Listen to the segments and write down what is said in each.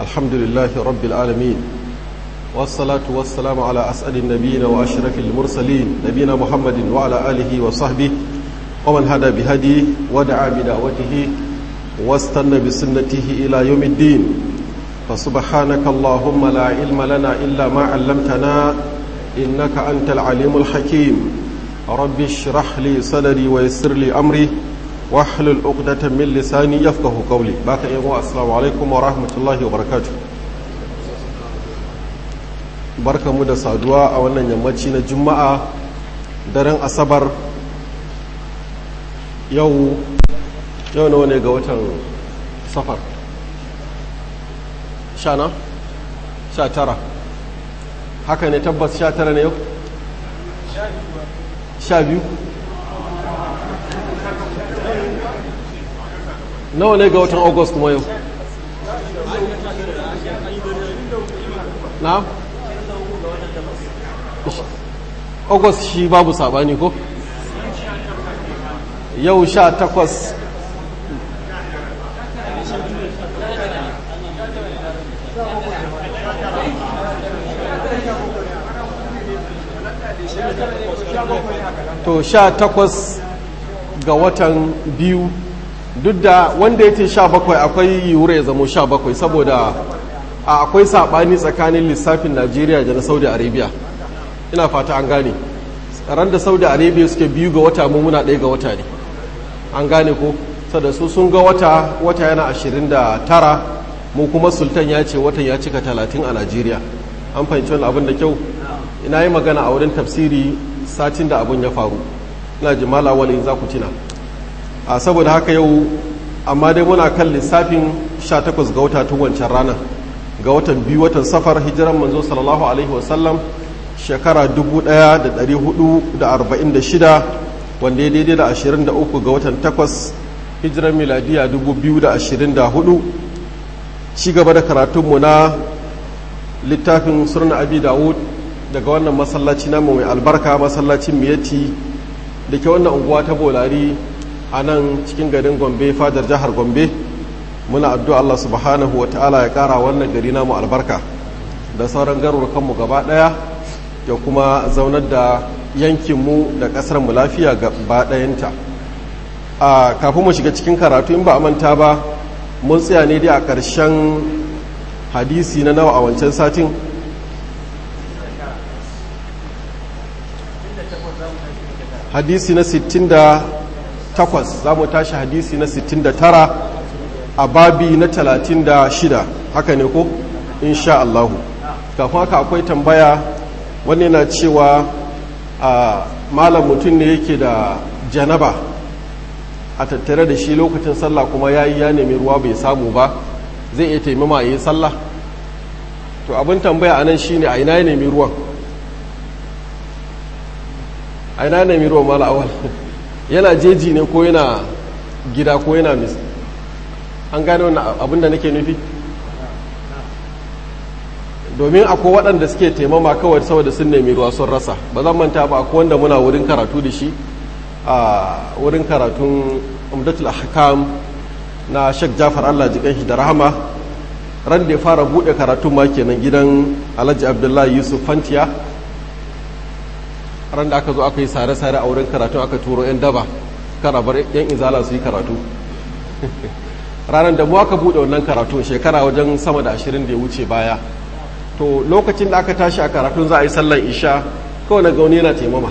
الحمد لله رب العالمين والصلاة والسلام على أسأل النبيين وأشرف المرسلين نبينا محمد وعلى آله وصحبه ومن هدى بهديه ودعا بدعوته واستنى بسنته إلى يوم الدين فسبحانك اللهم لا علم لنا إلا ما علمتنا إنك أنت العليم الحكيم رب اشرح لي صدري ويسر لي أمري واحلل عقدة من لساني يفقه قولي باك ايغو السلام عليكم ورحمة الله وبركاته barka mu da saduwa a wannan yammaci na juma'a daren asabar yau yau nawa ne ga watan safar sha na? sha tara haka ne tabbas sha tara ne yau? sha biyu nawa ne ga watan august kuma yau na? august shi babu sabani ko? yau sha takwas to sha takwas ga watan biyu duk da wanda ya ce sha bakwai akwai yiwuwa ya zamo sha bakwai saboda akwai saɓani tsakanin lissafin najeriya da na saudi arabia ina fata an gane ran da saudi arabia suke biyu ga wata mu muna ɗaya ga wata ne an gane ko sada su sun ga wata wata yana ashirin da tara mu kuma sultan ya ce watan ya cika talatin a najeriya an fahimci wani abin da kyau ina yi magana a wurin tafsiri satin da abin ya faru ina ji malawalin za ku tina a saboda haka yau amma dai muna kan lissafin 18 ga wata tun wancan ranar ga watan biyu watan safar hijiran manzo sallallahu alaihi wasallam shekara 1446 wanda ya daidai da 23 ga watan 8 hijiran miladiya 2024 ci gaba da karatunmu na littafin surna abi dawud daga wannan masallaci namu mai albarka masallacin miyati da ke wannan unguwa ta bolari a nan cikin garin gombe fadar jihar gombe muna addu'a Allah subhanahu wa ta'ala ya kara wannan gari namu albarka da sauran garurukanmu gaba daya ya kuma zaunar da yankinmu da ƙasarmu lafiya gaba ɗayanta a kafin mu shiga cikin karatu in ba a manta ba mun tsaya ne dai a ƙarshen hadisi na nawa a wancan satin hadisi na 68 za mu tashi hadisi na 69 a babi na 36 haka ne ko insha Allahu kafin haka akwai tambaya wani na cewa a malam mutum ne yake da janaba a tattare da shi lokacin sallah kuma ya yi ya nemi ruwa bai samu ba zai iya taimama a yi sallah to abin tambaya a nan shi ne a ina ya nemi ruwan a ina ya nemi ruwan mala awal yana jeji ne ko yana gida ko yana mis an gane wani abin da nake nufi domin akwai waɗanda suke taimama kawai saboda sun nemi ruwa sun rasa ba zan manta ba akwai wanda muna wurin karatu da shi a wurin karatun umdatul ahkam na Sheikh Jafar Allah jikan shi da rahama ran da ya fara bude karatun ma kenan gidan Alhaji Abdullahi Yusuf Fantiya ran da aka zo aka yi sare-sare a wurin karatu aka turo 'yan daba karabar 'yan izala su yi karatu ranar da mu aka bude wannan karatu shekara wajen sama da ashirin da ya wuce baya to lokacin da aka tashi a karatun za a yi sallan isha kawai na gauni yana taimama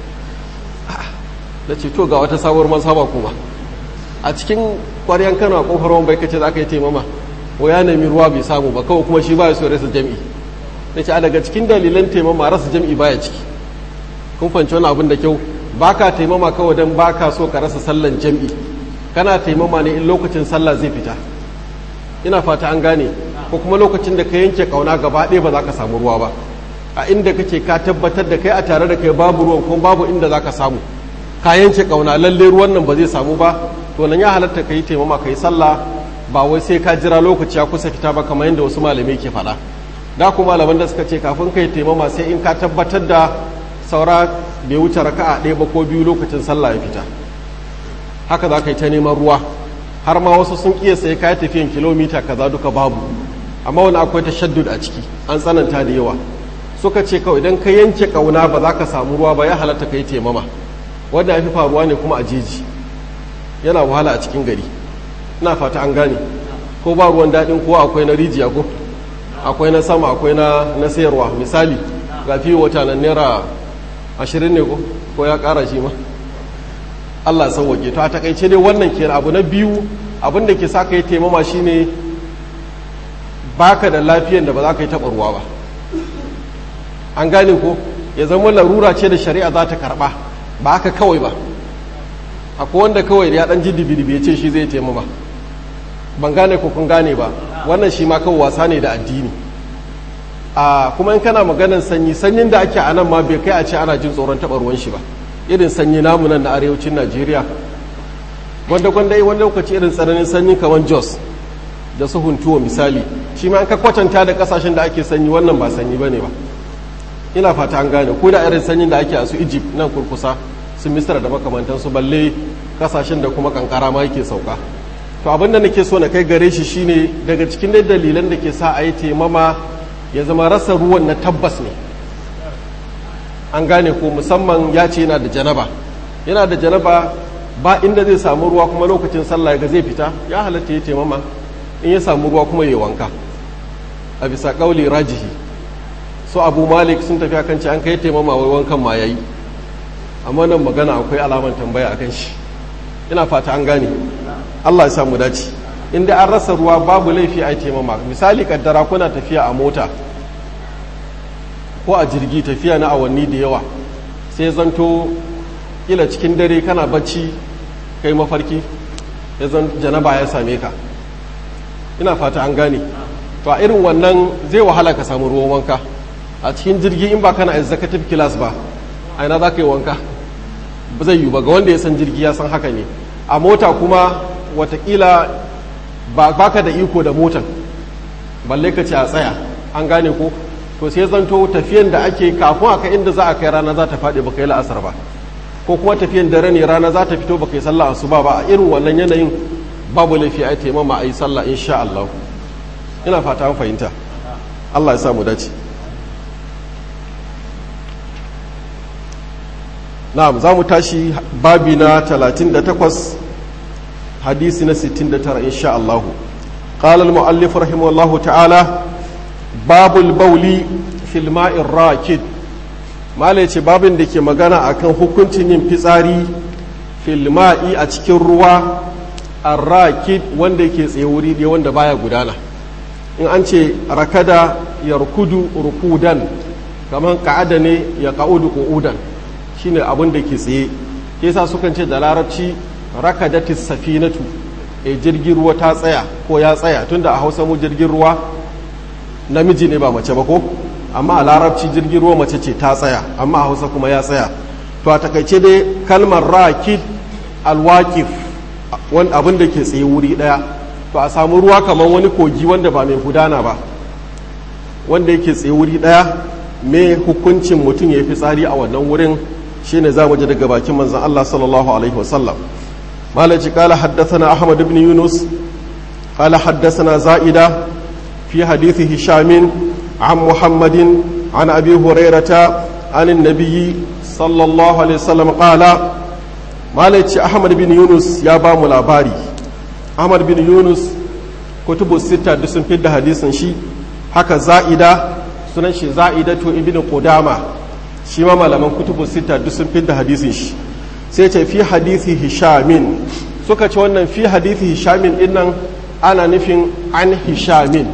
da ce to ga wata sabuwar mazhaba kuma a cikin kwaryan kano a kofar wani baikace za ka yi taimama ko ya nemi ruwa bai samu ba kawai kuma shi baya so rasa jam'i da ce a daga cikin dalilan taimama rasa jam'i baya ciki kun fanci wani abin da kyau ba ka taimama kawai don ba ka so ka rasa sallan jam'i kana taimama ne in lokacin sallah zai fita ina fata an gane ko kuma lokacin da ka yanke kauna gaba ɗaya ba za ka samu ruwa ba a inda kake ka tabbatar da kai a tare da kai babu ruwan kuma babu inda za ka samu ka yanke kauna lalle ruwan nan ba zai samu ba to nan ya halatta ka yi taimama ka yi sallah ba wai sai ka jira lokaci ya kusa fita ba kamar yadda wasu malamai ke faɗa da kuma malaman da suka ce kafin ka yi taimama sai in ka tabbatar da saura bai wuce raka'a ɗaya ba ko biyu lokacin sallah ya fita haka za ka yi ta neman ruwa har ma wasu sun iya sai ka tafiyan kilomita kaza duka babu amma wani akwai tashaddud a ciki an tsananta da yawa suka ce kawai idan ka yanke kauna ba za ka samu ruwa ba ya halatta ka yi taimama wanda ya fi faruwa ne kuma a jeji yana wahala a cikin gari ina fata an gane ko ba ruwan daɗin ko akwai na rijiya ko akwai na sama akwai na na sayarwa misali ga fiye wata nan naira ashirin ne ko ko ya ƙara shi ma Allah sauwake to a takaice dai wannan ke abu na biyu abin da ke sa ka yi taimama shine baka da lafiyan da ba za ka yi taɓa ruwa ba an gane ko ya zama larura ce da shari'a za ta karɓa ba haka kawai ba akwai wanda kawai ya ɗan ji dibi ya ce shi zai taimama ban gane ko kun gane ba wannan shi ma kawai wasa ne da addini a kuma in kana maganar sanyi sanyin da ake a nan ma bai kai a ce ana jin tsoron taɓa ruwan shi ba irin sanyi namu nan na arewacin najeriya wanda gwanda wani lokaci irin tsananin sanyi kamar jos da su huntuwa misali shi ma an ka kwatanta da kasashen da ake sanyi wannan ba sanyi ba ne ba ina fata an gane ko da irin sanyin da ake a su egypt nan kurkusa su misra da makamantansu balle kasashen da kuma kankara ma yake sauka to abin da nake so na kai gare shi shine daga cikin dai dalilan da ke sa a yi taimama ya zama rasa ruwan na tabbas ne an gane ko musamman ya ce yana da janaba yana da janaba ba inda zai samu ruwa kuma lokacin sallah ga zai fita ya halatta ya taimama in ya samu ruwa kuma ya wanka a bisa kauli rajihi so abu malik sun tafi akan ce an kai taimama wai wankan ma yayi amma nan magana akwai alaman tambaya akan shi ina fata an gane Allah ya samu dace inda an rasa ruwa babu laifi a taimama misali kaddara kuna tafiya a mota ko a jirgi tafiya na awanni da yawa sai zanto kila cikin dare kana bacci kai mafarki ya zan janaba ya same ka ina fata an gane to a irin wannan zai wahala ka samu ruwan wanka a cikin jirgi in ba kana executive class ba a ina za ka yi wanka ba zai yi ba ga wanda ya san jirgi ya san haka ne a mota kuma watakila ba ka da iko da motan balle ka ce a tsaya an gane ko to sai zanto tafiyan da ake kafin a kai inda za a kai rana za ta faɗi ba kai la'asar ba ko kuma tafiyan dare ne rana za ta fito ba kai sallah asuba ba a irin wannan yanayin babu laifi a yi taimama a yi sallah insha Allah ina fata an fahimta Allah ya sa mu dace na'am za mu tashi babi na 38 hadisi na 69 insha Allah قال المؤلف رحمه الله تعالى باب البول في الماء الراكد malai ce babin da ke magana akan hukuncin yin fitsari filma'i a cikin ruwa arrakid wanda ke tsaye wuri ne wanda baya gudana in an ce rakada ya rukudu rukudan kamar ka'ada ne ya ka'udu qu'udan shine abin da ke tsaye yasa sukan ce da larabci rakadatis safinatu e jirgin ruwa ta tsaya ko ya tsaya tunda a hausa mu jirgin ruwa namiji ne ba mace ba ko amma a larabci jirgin ruwa mace ce ta tsaya amma a hausa kuma ya tsaya to a takaice dai kalmar rakid alwakif wani abin da ke tsaye wuri daya to a samu ruwa kamar wani kogi wanda ba mai gudana ba wanda yake tsaye wuri daya me hukuncin mutum ya fi tsari a wannan wurin shine za mu ji daga bakin manzon Allah sallallahu alaihi wasallam malaci kala haddathana ahmad ibn yunus قال حدثنا زائدة في حديث هشام عن محمد عن أبي هريرة عن النبي صلى الله عليه وسلم قال ما أحمد بن يونس يا بام الأباري أحمد بن يونس كتب الستة دسن في حديث شي haka za'ida sunan shi za'idatu ibn qudama shi ma malaman kutubu sita duk sun fidda hadisin shi sai ce fi hadisi hishamin suka ce wannan fi hadisi hishamin dinnan ana nufin an hishamin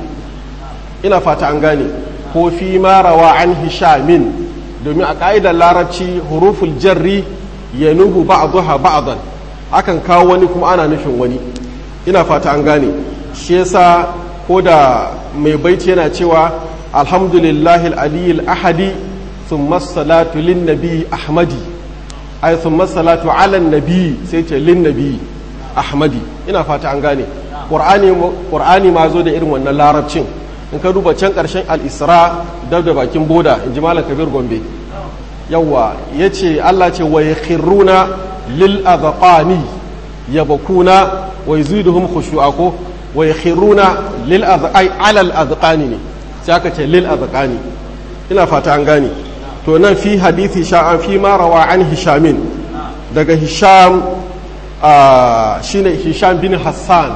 ina fata an gane ko fi marawa an hishamin domin a ƙa'idar larabci huruful jarri ya nuhu ba'daha ba'dan akan kawo wani kuma ana nufin wani ina fata an gane shi yasa ko da mai baiti yana cewa alhamdulillahi aliyil ahadi thumma salatu lin nabi ahmadi ay thumma salatu ala nabi sai ce lin nabi ahmadi ina fata an gane qur'ani ma zo da irin wannan larabcin in ka duba can ƙarshen al'isra dab da bakin boda in ji malam kabir gombe yawwa ya ce allah ce wa ya khirruna lil azaqani ya bakuna wa yaziduhum khushu'a ko wa yakhiruna lil azqai ala al azqani ne sai aka ce lil azqani ina fata an gane to nan fi hadithi sha'an fi ma rawa an hishamin daga hisham shine hisham bin hassan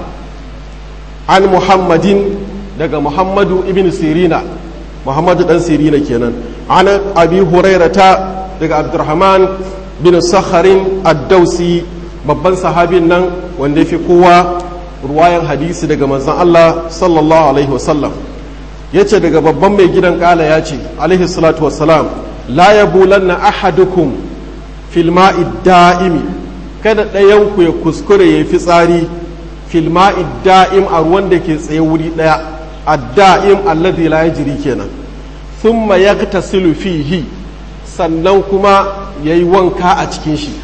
an muhammadin daga muhammadu ibn sirina muhammadu dan sirina kenan an abi hurairata daga abdurrahman bin sakharin ad-dausi babban sahabin nan wanda ya fi kowa ruwayan hadisi daga manzon Allah sallallahu alaihi wasallam ya ce daga babban mai gidan kala ya ce alaihi salatu wassalam la ya bulanna ahadukum fil ma'i da'imi kada ɗayanku ya kuskure ya fi tsari fil ma'i da'im a ruwan da ke tsaye wuri ɗaya a da'im alladhi la yajri kenan thumma yaghtasilu fihi sannan kuma yayi wanka a cikin shi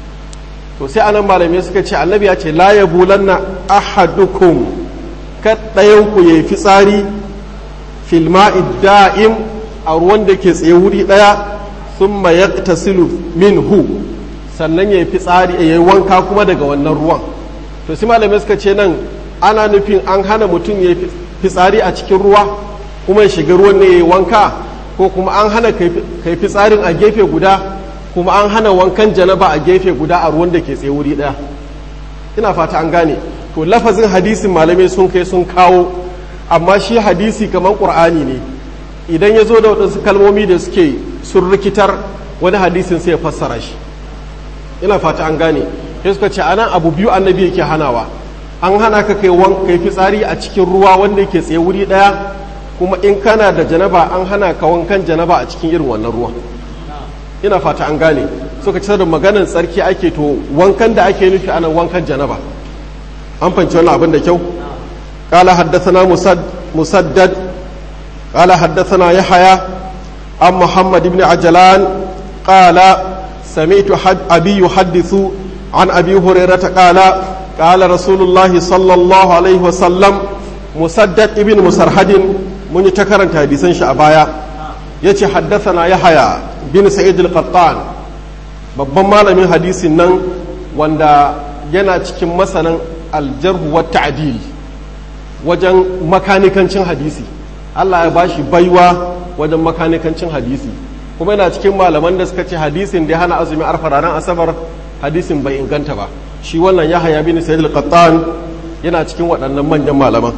to sai anan malamai suka ce annabi ya ce la ya bulanna ahadukum kada ɗayanku ya fi tsari filma'i da'im a ruwan da ke tsaye wuri ɗaya sun ma ya tasilu min hu sannan ya yi fitsari ya yi wanka kuma daga wannan ruwan to sai malamai suka ce nan ana nufin an hana mutum ya yi fitsari a cikin ruwa kuma ya shiga ruwan ne ya yi wanka ko kuma an hana kai fitsarin a gefe guda kuma an hana wankan janaba a gefe guda a ruwan da ke tsaye wuri ɗaya ina fata an gane to lafazin hadisin malamai sun kai sun kawo amma shi hadisi kamar ƙur'ani ne idan ya zo da waɗansu kalmomi da suke sun rikitar wani hadisin sai ya fassara shi ina fata an gane ya suka ce anan abu biyu annabi yake hanawa an hana ka kai kai fitsari a cikin ruwa wanda yake tsaye wuri ɗaya kuma in kana da janaba an hana ka wankan janaba a cikin irin wannan ruwa ina fata an gane suka ce da maganar tsarki ake to wankan da ake nufi anan wankan janaba an fanci wannan abin da kyau قال حدثنا مسد مسدد قال حدثنا يحيى عن محمد بن عجلان قال سمعت حد أبي يحدث عن أبي هريرة قال قال رسول الله صلى الله عليه وسلم مسدد ابن مسرحد من يتكرن حديثا شعبايا يتي حدثنا يحيى بن سعيد القطان babban malamin hadisin nan wanda yana cikin masanan aljarhu wa ta'dil wajen makanikancin hadisi Allah ya bashi baiwa wajen makanikancin hadisi kuma yana cikin malaman da suka ce hadisin da ya hana azumi arfa ranar asabar hadisin bai inganta ba shi wannan ya haya bin sayyid al-qattan yana cikin waɗannan manyan malaman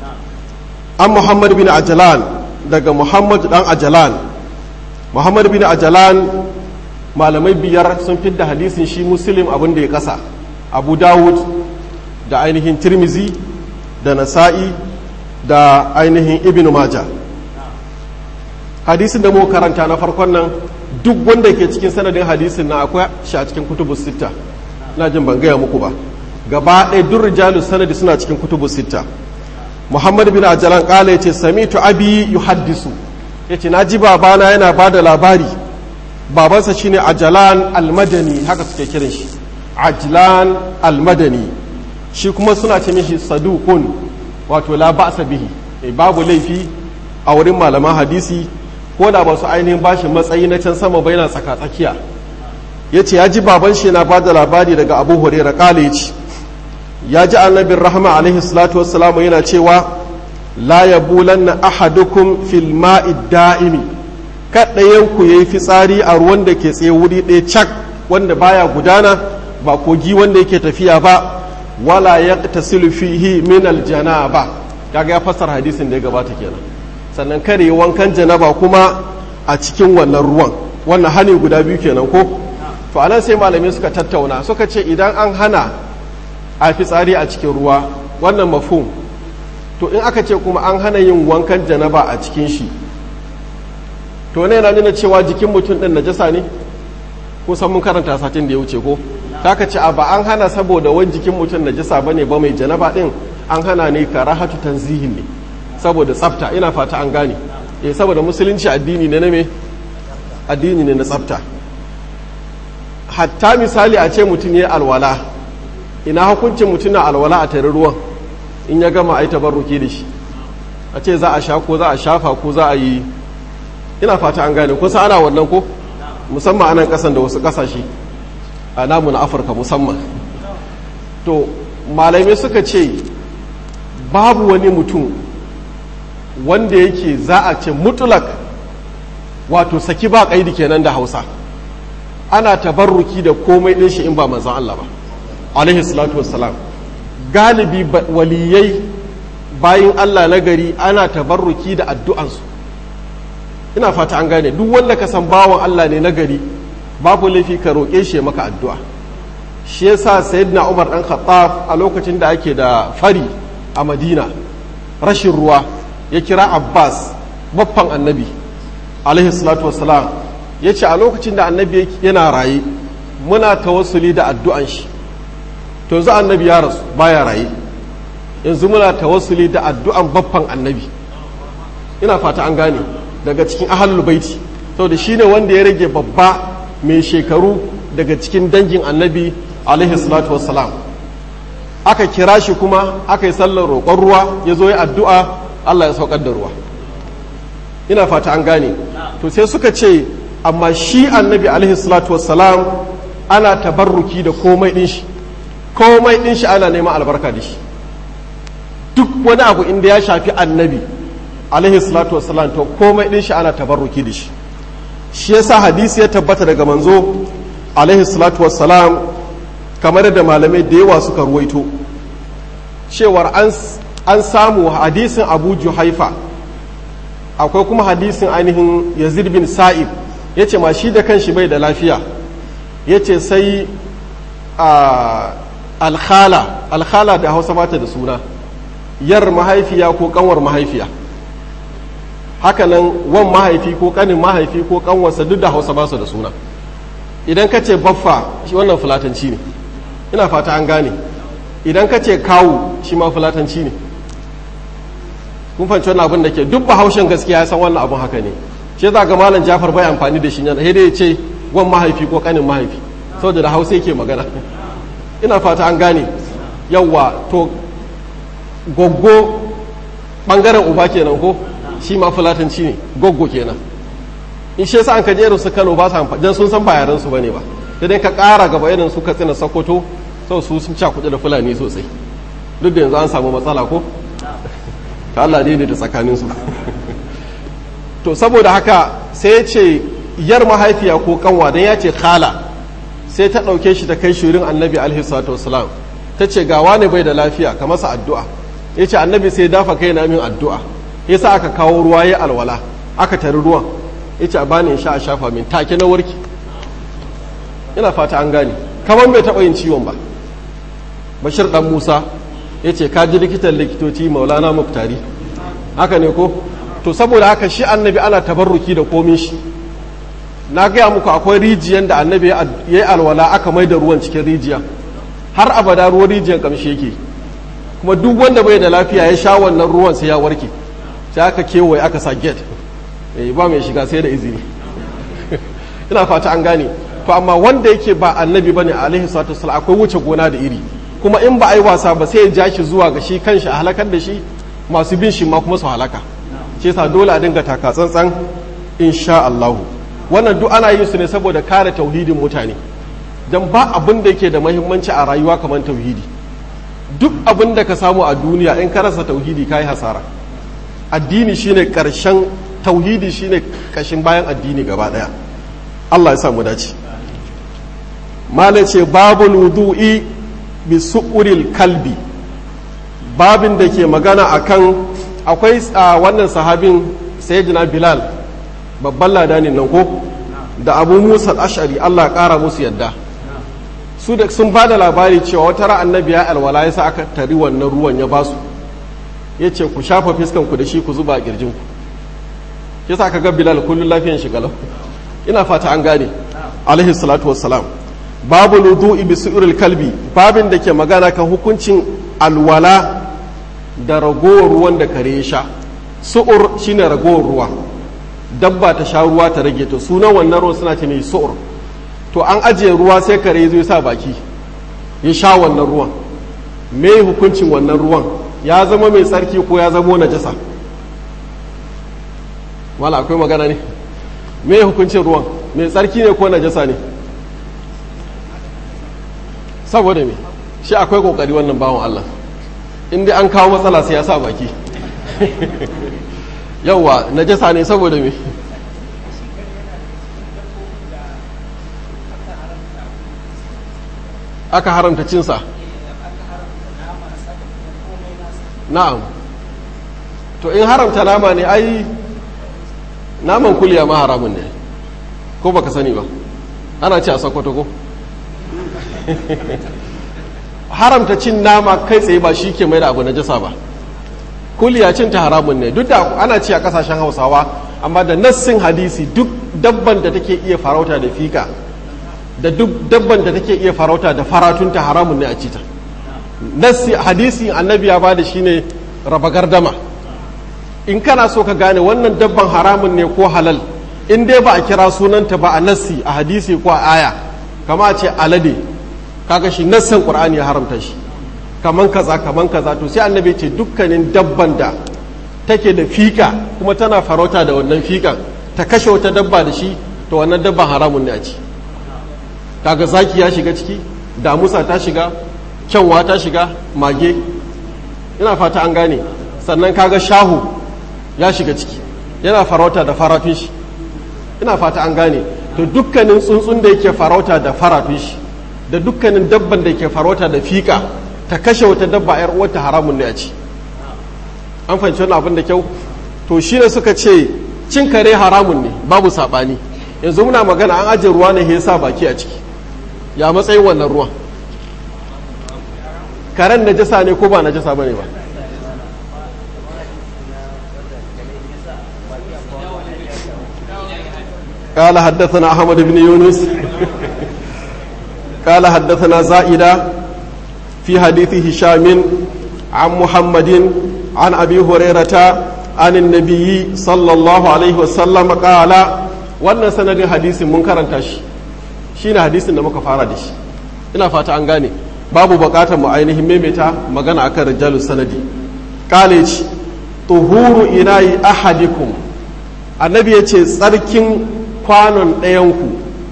an muhammad bin ajalan daga muhammad dan ajalan muhammad bin ajalan malamai biyar sun fidda hadisin shi muslim abin da ya kasa abu dawud da ainihin tirmizi da nasa'i da ainihin ibn maja hadisin da muka karanta na farkon nan duk wanda ke cikin sanadin hadisin na akwai shi a cikin kutubus sitta na jin ban gaya muku ba gaba ɗaya duk rijalu sanadi suna cikin kutubus sitta muhammad bin ajalan kala ya ce samitu abi yuhaddisu ya ce na ji babana yana ba da labari babansa shine ajalan almadani haka suke kiran shi ajlan almadani shi kuma suna ce mishi sadukun wato la ba'sa bihi e babu laifi a wurin malaman hadisi ko da ba su ainihin bashi matsayi na can sama bai na tsaka tsakiya yace ya ji baban shi na bada labari daga Abu Hurairah kale yace ya ji annabin rahama alaihi salatu wassalamu yana cewa la yabulanna ahadukum fil ma'i da'imi kaɗayan ku yayi fitsari a ruwan da ke tsaye wuri ɗaya cak wanda baya gudana ba kogi wanda yake tafiya ba wala ya tasilu fihi min aljanaba kaga ya fassara hadisin da ya gabata kenan sannan kare wankan janaba kuma a cikin wannan ruwan wannan hani guda biyu kenan ko to anan sai malamai suka tattauna suka ce idan an hana a fitsari a cikin ruwa wannan mafhum to in aka ce kuma an hana yin wankan janaba a cikin shi to ne yana nuna cewa jikin mutum din najasa ne kusan mun karanta satin da ya wuce ko ka ce a ba an hana saboda wani jikin mutum najasa bane ba mai janaba din an hana ne karahatu tanzihin ne saboda tsafta ina fata an gane eh saboda musulunci addini ne na me addini ne na tsafta hatta misali a ce mutum ya alwala ina hukuncin mutum na alwala a tare ruwan in ya gama ai tabarruki da shi a ce za a sha ko za a shafa ko za a yi ina fata an gane kusa ana wannan ko musamman anan kasan da wasu kasashe a namu na afirka musamman to malamai suka ce babu wani mutum wanda yake za a ce mutulak wato saki ba kaidi kenan da hausa ana tabarruki da komai ɗin shi in ba manzan Allah ba alaihi salatu wassalam galibi waliyai bayin Allah na gari ana tabarruki da addu'ansu ina fata an gane duk wanda ka san bawan Allah ne na gari babu laifi ka roƙe shi maka addu'a shi yasa sayyidina Umar dan Khattab a lokacin da ake da fari a Madina rashin ruwa ya kira Abbas baffan annabi alaihi salatu wassalam ya ce a lokacin da annabi yana raye muna tawassuli da addu'an shi to yanzu annabi ya rasu baya raye yanzu muna tawassuli da addu'an baffan annabi ina fata an gane daga cikin ahalul baiti saboda shine wanda ya rage babba mai shekaru daga cikin dangin annabi alaihi salatu wassalam aka kira shi kuma aka yi sallar roƙon ruwa ya zo ya addu'a Allah ya saukar da ruwa ina fata an gane to sai suka ce amma shi annabi alaihi salatu wassalam ana tabarruki da komai din shi komai din shi ana neman albarka da shi duk wani abu inda ya shafi annabi alaihi salatu wassalam to komai din shi ana tabarruki da shi shi yasa hadisi ya tabbata daga manzo alaihi salatu wassalam kamar da malamai da yawa suka ruwaito cewar an samu hadisin abu juhaifa akwai kuma hadisin ainihin yazid bin sa'ib ya ce ma shi da kanshi bai da lafiya ya ce sai alkhala alkhala da hausa bata da suna yar mahaifiya ko kanwar mahaifiya hakanan wan mahaifi ko kanin mahaifi ko kanwarsa duk da hausa ba su da suna idan ka ce baffa shi wannan fulatanci ne ina fata an gane idan ka ce kawu shi ma fulatanci ne kun fahimci wannan abin da ke duk bahaushen gaskiya ya san wannan abin haka ne shi za ga malam jafar bai amfani da shi yana sai dai ya ce wan mahaifi ko kanin mahaifi saboda da hausa yake magana ina fata an gane yawwa to goggo bangaren uba kenan ko shi ma fulatanci ne goggo kenan in shi yasa an kaje irin su Kano ba su amfani dan sun san ba yaran su bane ba sai dai ka ƙara gaba irin su Katsina Sokoto sau su sun ca kuɗi da Fulani sosai duk da yanzu an samu matsala ko ta Allah daidai da tsakanin su to saboda haka sai ya ce yar mahaifiya ko kanwa dan ya ce khala sai ta ɗauke shi ta kai shirin annabi alaihi salatu wasalam ta ce ga wani bai da lafiya ka masa addu'a ya ce annabi sai dafa kai na min addu'a ya sa aka kawo ruwa ya alwala aka tari ruwan ya ce a bani in sha a shafa min take na warki ina fata an gane kamar bai taɓa yin ciwon ba bashir dan musa ya ce ka ji likitan likitoci maulana muktari haka ne ko to saboda haka shi annabi ana tabarruki da komin shi na gaya muku akwai rijiyan da annabi ya yi alwala aka mai da ruwan cikin rijiya har abada ruwan rijiyan kamshi yake kuma duk wanda bai da lafiya ya sha wannan ruwan sai ya warke sai aka kewaye aka sa gate eh ba mai shiga sai da izini ina fata an gane to amma wanda yake ba annabi bane alaihi salatu wasallam akwai wuce gona da iri kuma in ba a yi wasa ba sai ya ja shi zuwa ga shi kanshi a halakar da shi masu bin shi ma kuma su halaka shi yasa dole a dinga taka tsantsan insha Allah wannan duk ana yin su ne saboda kare tauhidin mutane dan ba abin da yake da muhimmanci a rayuwa kamar tauhidi duk abin da ka samu a duniya in ka rasa tauhidi kai hasara addini shine karshen tauhidi shine kashin bayan addini gaba daya Allah ya samu dace mala ce babul wudu'i bi su'uril kalbi babin da ke magana akan akwai wannan sahabin sayyidina bilal babban ladanin nan ko da abu musa ashari Allah kara musu yadda su da sun ba da labari cewa wata ran annabi ya alwala ya sa aka tari wannan ruwan ya basu ya ce ku shafa fiskan ku da shi ku zuba a kirjin ku ya sa ka ga bilal kullum lafiyan shi galau ina fata an gane alaihi salatu wassalam babu wudu'i bi su'uril kalbi babin da ke magana kan hukuncin alwala da ragowar ruwan da kare ya sha su'ur shine ragowar ruwa dabba ta sha ruwa ta rage to sunan wannan ruwan suna ce mai su'ur to an ajiye ruwa sai kare zo ya sa baki ya sha wannan ruwan me hukuncin wannan ruwan ya zama mai tsarki ko ya zama najasa wala akwai magana ne me hukuncin ruwan mai tsarki ne ko najasa ne saboda me shi akwai kokari wannan bawan Allah inda an kawo matsala sai ya sa baki yauwa najasa ne saboda me aka haramta cinsa na'am to in haramta nama ne ai naman kuliya ma haramun ne ko baka sani ba ana ci a sakwato ko haramta cin nama kai tsaye ba shi ke mai da abu na jasa ba kuliya cin ta haramun ne duk da ana ci a kasashen hausawa amma da nassin hadisi duk dabban da take iya farauta da fika da duk dabban da take iya farauta da faratunta haramun ne a cita nassi hadisi annabi ya bada shine raba gardama in kana so ka gane wannan dabban haramun ne ko halal in dai ba a kira sunanta ba a nassi a hadisi ko a aya kama a ce alade kaga shi nassin qur'ani ya haramta shi kaman kaza kaman kaza to sai annabi ce dukkanin dabban da take da fika kuma tana farauta da wannan fikan ta kashe wata dabba da shi to wannan dabban haramun ne a ci kaga zaki ya shiga ciki damusa ta shiga kyanwa ta shiga mage ina fata an gane sannan kaga shahu ya shiga ciki yana farauta da faratun shi ina fata an gane to dukkanin tsuntsun da yake farauta da faratun shi da dukkanin dabban da yake farauta da fika ta kashe wata dabba yar uwarta haramun ne a ci an fahimci wani abin da kyau to shi ne suka ce cin kare haramun ne babu saɓani yanzu muna magana an ajiye ruwa ne ya sa baki a ciki ya matsayin wannan ruwan karen najasa ne ko ba najasa ba ne ba قال حدثنا أحمد بن يونس قال حدثنا زائدة في حديث هشام عن محمد عن أبي هريرة عن النبي صلى الله عليه وسلم قال wannan sanadin hadisin mun karanta shi shine hadisin da muka fara da shi ina fata an gane babu bukatar mu ainihin maimaita magana akan rijalus sanadi kale ci tuhuru inayi ahadikum annabi ya ce tsarkin kwanon ɗayanku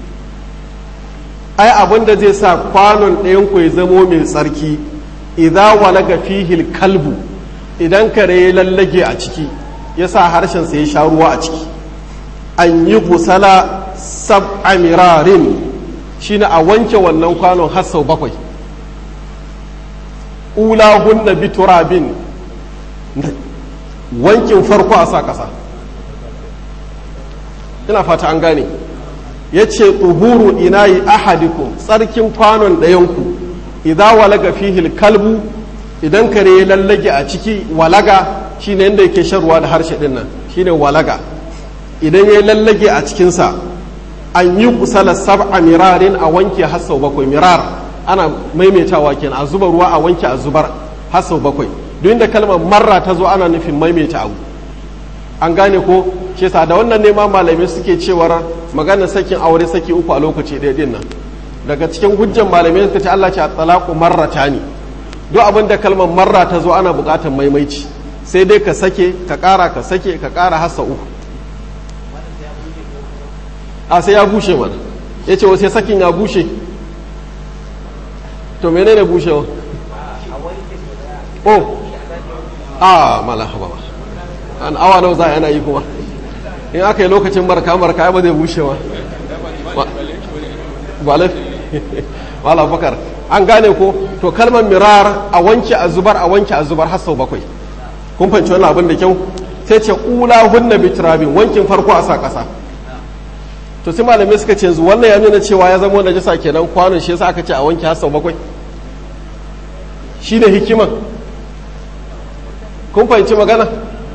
ai abinda zai sa kwanon ɗayanku ya zamo mai tsarki idan walaga fihil kalbu idan kare ya lallage a ciki ya sa harshensa ya sha ruwa a ciki an yi gusala sab'a mirarin shine a wanke wannan kwanon har sau bakwai ulahunna bi turabin wankin farko a sa ƙasa ina fata an gane ya ce tuhuru inayi ahadikum tsarkin kwanon ɗayanku idan walaga fihil kalbu idan kare ya lallage a ciki walaga shine yadda yake shan ruwa da harshe ɗin nan shine walaga idan ya lallage a cikinsa an yi kusala sab'a mirarin a wanke har sau bakwai mirar ana maimaitawa kenan a zuba ruwa a wanke a zubar har sau bakwai duk da kalmar marra ta zo ana nufin maimaita abu an gane ko shi yasa da wannan nema malamai suke cewar maganar sakin aure saki uku a lokaci ɗaya din nan daga cikin hujjan malamai suka ce Allah ce a talaku marrata ne duk abin da kalmar marra ta zo ana buƙatar maimaici sai dai ka sake ka ƙara ka sake ka ƙara hassa uku a sai ya bushe mana ya ce wasu sakin ya bushe to menene bushewa oh a mala haba ba an awa nawa za a yana yi kuma in aka yi lokacin marka marka ba zai bushe ba ba wala bakar an gane ko to kalmar mirar a wanke a zubar a wanke a zubar har sau bakwai kun fahimci wannan abin da kyau sai ce ula hunna bitrabin wankin farko a sa kasa to sai malamai suka ce yanzu wannan ya nuna cewa ya zama najasa kenan kwanon shi yasa aka ce a wanke har sau bakwai shine hikiman kun fahimci magana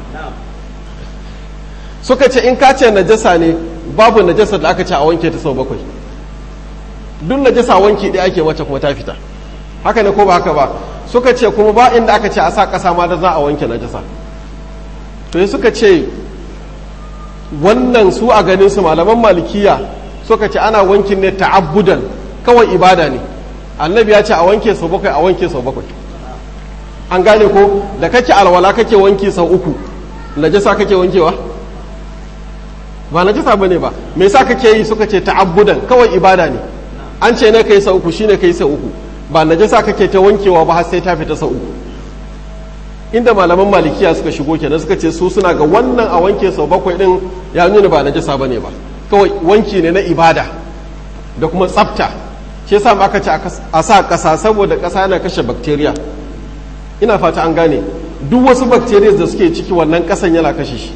suka ce in ka ce najasa ne babu najasa da aka ce a wanke ta sau bakwai duk najasa wanki ɗaya ake mace kuma ta fita haka ne ko ba haka ba suka ce kuma ba inda aka ce a sa ƙasa ma da za a wanke najasa to suka ce wannan su a ganin su malaman malikiya suka ce ana wankin ne ta'abbudan kawai ibada ne annabi ya ce a wanke sau bakwai a wanke sau bakwai an gane ko da kake alwala kake wanki sau uku najasa kake wankewa ba najasa bane ba me yasa kake yi suka ce ta'abbudan kawai ibada ne an ce ne kai sau uku shine kai sau uku ba najasa kake ta wankewa ba har sai ta fita sau uku inda malaman malikiya suka shigo kenan suka ce su suna ga wannan a wanke sau bakwai din ya nuna ba najasa bane ba kawai wanki ne na ibada da kuma tsafta shi yasa ma aka ce a sa ƙasa saboda ƙasa yana kashe bacteria ina fata an gane duk wasu bacteria da suke ciki wannan ƙasan yana kashe shi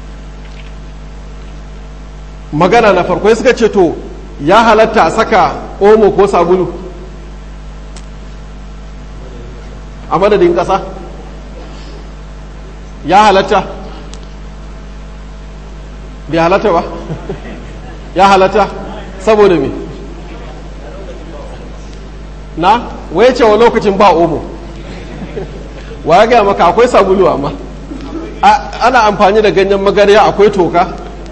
magana na farko suka ce to ya halatta a saka omo ko sabulu a madadin ƙasa ya halatta bai halatta ba ya halatta saboda me na waye cewa lokacin ba omo wa ya gaya maka akwai sabulu amma ana amfani da ganyen magarya akwai toka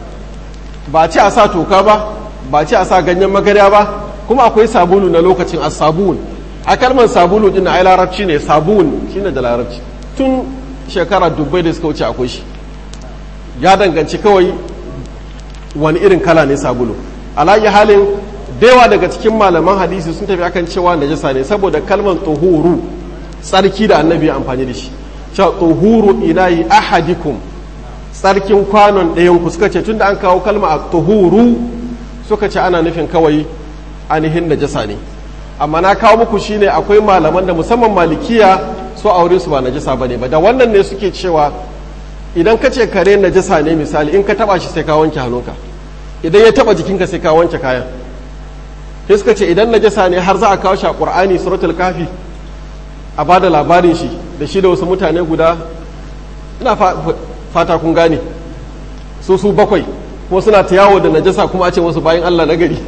ba ce a sa toka ba ba ce a sa ganyen magarya ba kuma akwai sabulu na lokacin a sabun a kalmar sabulu din ai larabci ne sabun shine da larabci tun shekara dubbai da suka wuce akwai shi ya danganci kawai wani irin kala ne sabulu alayi halin yawa daga cikin malaman hadisi sun tafi akan cewa najasa ne saboda kalmar tuhuru tsarki da annabi ya amfani da shi cewa tuhuru ilahi ahadikum tsarkin kwanon ɗayan ku suka ce tunda an kawo kalma a tuhuru suka ce ana nufin kawai ainihin najasa ne amma na kawo muku shine akwai malaman da musamman malikiya su aure su ba najasa bane ba da wannan ne suke cewa idan ka ce kare najasa ne misali in ka taba shi sai ka wanke hannunka idan ya taba jikinka sai ka wanke kayan sai suka ce idan najasa ne har za a kawo shi a qur'ani suratul kafi a bada labarin shi da shi da wasu mutane guda ina fata kun gane su su bakwai kuma suna ta yawo da najasa kuma a ce wasu bayan Allah na gari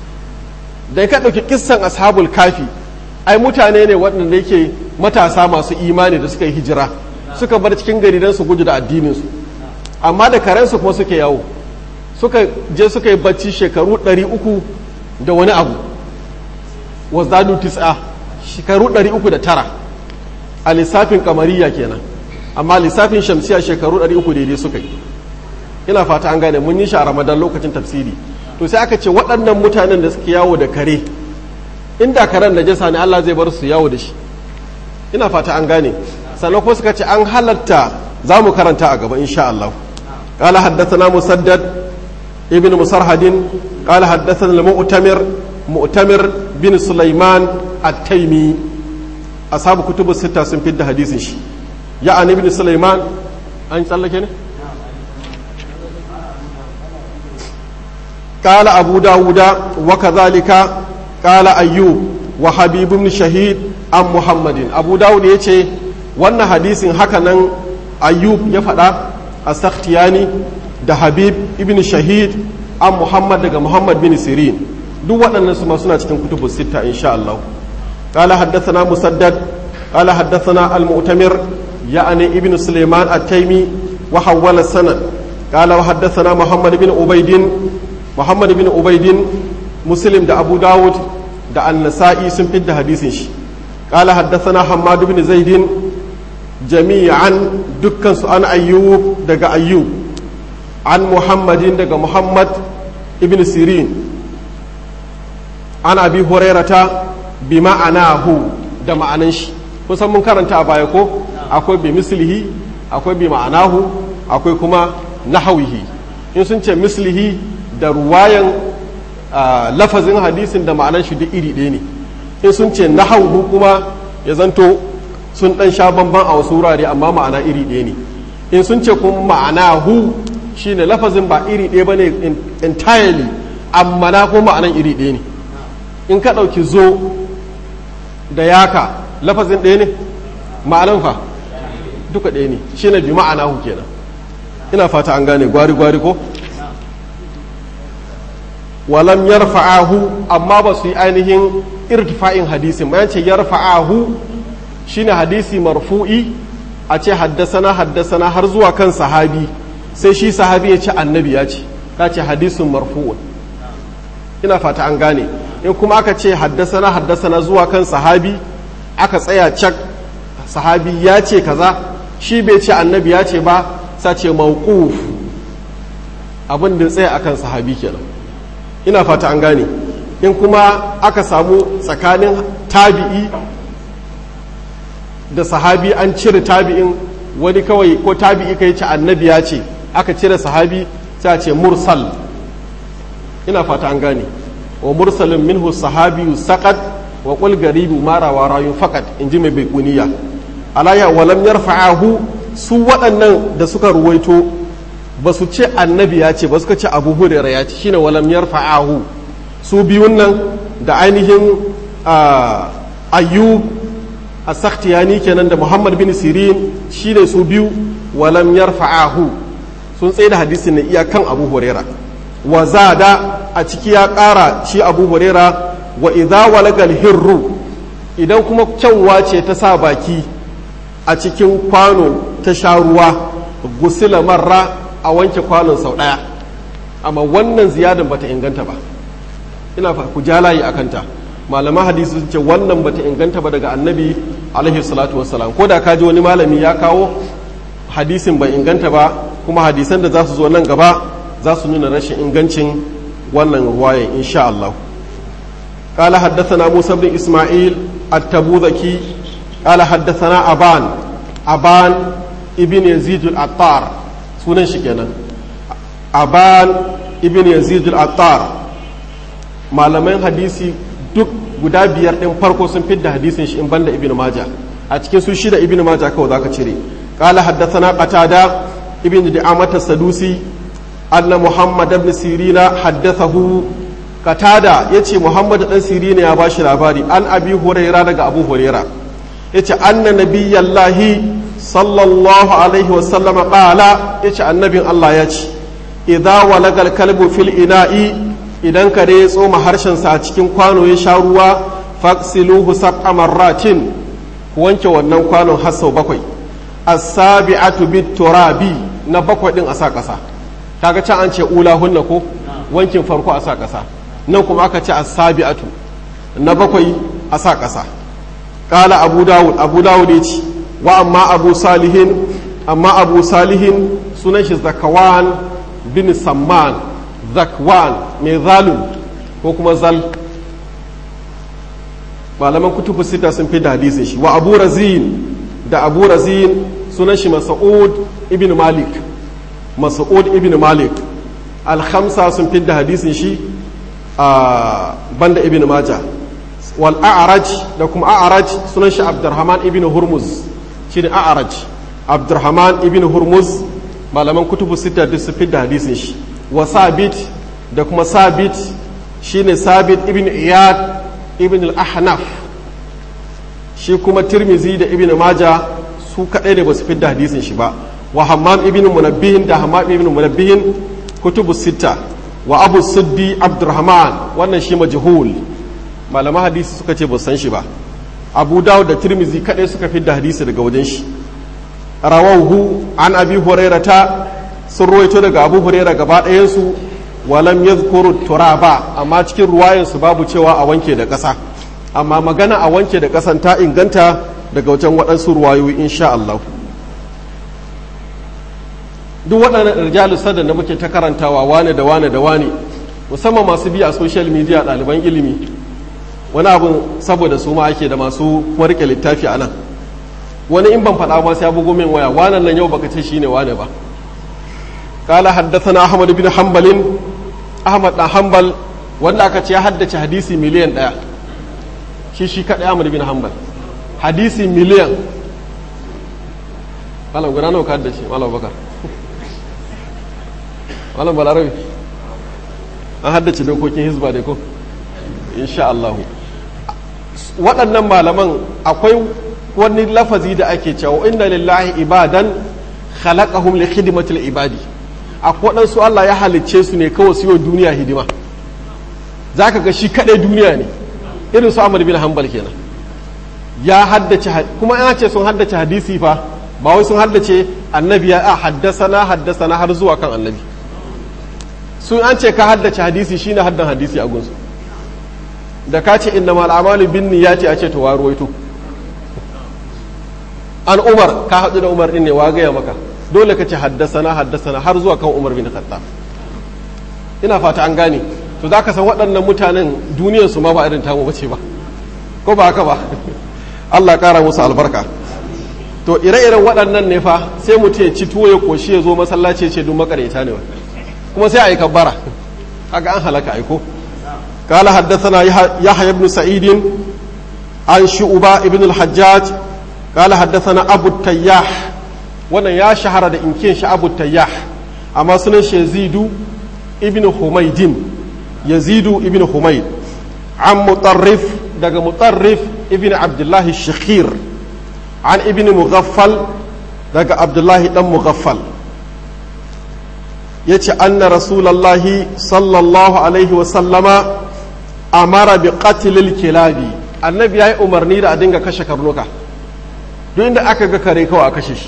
da ka ɗauki kissan ashabul kafi ai mutane ne waɗanda yake matasa masu imani da suka yi hijira suka bar cikin gari don su gudu da addininsu amma da karensu kuma suke yawo suka je suka yi bacci shekaru ɗari uku da wani abu wazdadu tis'a shekaru ɗari uku da tara a lissafin kamariya kenan amma lissafin shamsiya shekaru ɗari uku daidai suka yi ina fata an gane mun yi shi a ramadan lokacin tafsiri to sai aka ce waɗannan mutanen da suke yawo da kare inda karen da jasa ne Allah zai bar su yawo da shi ina fata an gane sannan ko suka ce an halatta za mu karanta a gaba insha Allah قال حدثنا مسدد ابن مسرهد قال حدثنا المؤتمر مؤتمر بن سليمان التيمي أصحاب كتب الستة سنفد حديث شي يعني ابن سليمان أن تسألك هنا قال أبو داود وكذلك قال أيوب وحبيب بن شهيد عن محمد أبو داود يتي wannan hadisin hakanan ayyub ya faɗa a sakhtiyani da habib ibn shahid an muhammad daga muhammad bin sirin duk waɗannan su ma suna cikin kutubu sita insha Allah qala haddathana musaddad qala haddathana al-mu'tamir ya'ni ibn sulaiman at-taymi wa hawwala sanad qala wa haddathana muhammad bin ubaidin muhammad bin ubaidin muslim da abu dawud da an-nasa'i sun fidda hadisin shi qala haddathana hammad bin zaidin jami'an dukkan su an ayyub daga ayyub an muhammadin daga muhammad ibn sirin an abi hurairata bi ma'anahu da ma'anan shi kusan mun karanta a baya ko akwai bi mislihi akwai bi ma'anahu akwai kuma nahawihi in sun ce mislihi da ruwayan lafazin hadisin da ma'anan shi duk iri ɗaya ne in sun ce nahawu kuma ya zanto sun ɗan sha bamban a wasu wurare amma ma'ana iri ɗaya ne in sun ce kuma ma'anahu shine lafazin ba iri ɗaya ba ne entirely amma na kuma ma'anan iri ɗaya ne in ka ɗauki zo da yaka lafazin ɗaya ne ma'anan fa duka ɗaya ne shine bi ma'anahu kenan ina fata an gane gwari-gwari ko walam yarfa'ahu amma ba su yi ainihin irtifa'in hadisin bayan ce yarfa'ahu shine hadisi marfu'i a ce haddasana haddasana har zuwa kan sahabi sai shi sahabi ya ce annabi ya ce ka ce hadisin marfu'un ina fata an gane in kuma aka ce haddasana haddasana zuwa kan sahabi aka tsaya cak sahabi ya ce kaza shi bai ce annabi ya ce ba sa ce mawquf abin da tsaya akan sahabi kenan ina fata an gane in kuma aka samu tsakanin tabi'i da sahabi an cire tabi'in wani kawai ko tabi'i kai ce annabi ya ce aka cire sahabi sai a ce mursal ina fata an gane wa mursalin minhu sahabi saqat wa qul garibu mara wa rayun faqat inji mai baikuniya alaya walam yarfa'ahu su waɗannan da suka ruwaito ba su ce annabi ya ce ba suka ce abu hurera ya ce shine walam yarfa'ahu su biyun nan da ainihin ayyub a sakhtiyani kenan da muhammad bin sirin shine su biyu walam yarfa'ahu sun tsaye da hadisin na iyakan abu hurera wa zada a ciki ya ƙara shi abu hurera wa idza walagal hirru idan kuma kyanwa ce ta sa baki a cikin kwano ta sha ruwa gusila marra a wanke kwanon sau ɗaya amma wannan ziyadan bata inganta ba ina fa ku jalayi a kanta malaman hadisi sun ce wannan bata inganta ba daga annabi alaihi salatu wassalam ko da ka ji wani malami ya kawo hadisin bai inganta ba kuma hadisan da za su zo nan gaba za su nuna rashin ingancin wannan ruwayan insha Allah قال حدثنا موسى بن إسماعيل التبوذكي قال حدثنا أبان أبان ابن يزيد العطار سنن شكنا أبان ابن يزيد العطار malaman hadisi duk guda biyar ɗin farko sun fidda hadisin shi in banda ibn maja a cikin su shida ibn maja kawai zaka cire qala haddathana qatada ibn da'amata sadusi anna muhammad ibn sirina haddathahu qatada yace muhammad dan sirina ya bashi labari an abi huraira daga abu huraira yace anna nabiyallahi sallallahu alaihi wasallam qala yace annabin Allah ya ce idza walagal kalbu fil ina'i idan kare ya tsoma harshensa a cikin kwano ya sha ruwa faksiluhu sab'a marratin ku wanke wannan kwanon har sau bakwai as-sabi'atu bit turabi na bakwai din a sa kasa kaga can an ce ula hunna ko wankin farko a sa kasa nan kuma aka ce as-sabi'atu na bakwai a sa kasa qala abu dawud abu dawud ya ce wa amma abu salihin amma abu salihin sunan shi zakawan bin samman zakwan mai zalun ko kuma zal malaman kutubu sita sun fi da hadisin shi wa abu razin da abu razin sunan shi masa'ud ibn malik masa'ud ibn malik alhamsa sun fi da hadisin shi a banda ibn maja wal a'raj da kuma a'raj sunan shi abdurrahman ibn hurmuz shi ne a'raj abdurrahman ibn hurmuz malaman kutubu sita duk sun fi da hadisin shi wa sabit da kuma sabit shine sabit ibn iyad ibn al-ahnaf shi kuma tirmizi da ibn maja su kadai da basu fidda hadisin shi ba wa hammam ibn munabbihin da hammam ibn munabbihin kutubu sita wa abu suddi abdurrahman wannan shi majhul malaman hadisi suka ce ba san shi ba abu dawud da tirmizi kadai suka fidda hadisi daga wajen shi rawahu an abi hurairata sun ruwaito daga abu huraira gaba ɗayansu walam yadhkuru turaba amma cikin ruwayansu babu cewa a wanke da ƙasa amma magana a wanke da ƙasan ta inganta daga wajen waɗansu ruwayoyi insha Allah duk waɗannan rijalu sadda da muke ta karantawa wane da wane da wane musamman masu biya a social media ɗaliban ilimi wani abin saboda su ma ake da masu warke littafi a nan wani in ban faɗa ba sai ya bugo min waya wanan nan yau baka ce shine wane ba قال حدثنا أحمد بن حنبل أحمد بن حنبل wanda aka ce ya haddace hadisi miliyan ɗaya shi shi kaɗai Ahmad bin Hanbal hadisi miliyan malam guda nawa ka haddace malam bakar malam balarabi an haddace dokokin hizba dai ko insha Allah waɗannan malaman akwai wani lafazi da ake cewa inna lillahi ibadan khalaqahum li khidmatil ibadi akwai waɗansu Allah ya halicce su ne kawai su yi duniya hidima za ka ga shi kaɗai duniya ne irin su Ahmad bin Hanbal kenan ya haddace kuma yana ce sun haddace hadisi fa ba wai sun haddace annabi ya a haddasana haddasana har zuwa kan annabi sun an ce ka haddace hadisi shine haddan hadisi a gunsu da ka ce inna mal amalu bin niyyati a ce to wa ruwaito an umar ka haɗu da umar ɗin ne wa gaya maka dole ka ce haddasana haddasana har zuwa kan umar bin khattab ina fata an gane to za ka san waɗannan mutanen duniyar su ma ba irin tamu bace ba ko ba haka ba Allah ƙara musu albarka to ire-iren waɗannan ne fa sai mutum ya ci tuwo ya koshi ya zo masallaci ce duk makareta ne kuma sai a yi kabbara haka an halaka aiko قال حدثنا يحيى بن سعيد عن شعبة ابن الحجاج قال حدثنا أبو التياح وانا يا شهر دا إن كان أبو التياح أما سنش يزيد ابن حميد يزيد ابن حميد عن مطرف دقى مطرف ابن عبد الله الشخير عن ابن مغفل دقى عبد الله بن مغفل yace anna rasulallahi sallallahu alaihi wasallama amara bi qatlil kilabi annabi yayi umarni da a dinga kashe karnuka duk inda aka ga kare kawai a kashe shi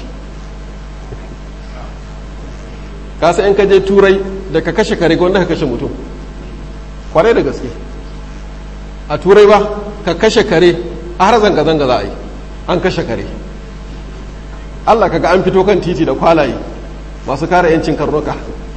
kasa in ka je turai da ka kashe kare wanda ka kashe mutum kwarai da gaske a turai ba ka kashe kare a har zanga-zanga za a yi an kashe kare allah kaga an fito kan titi da kwalaye masu kare 'yancin karnuka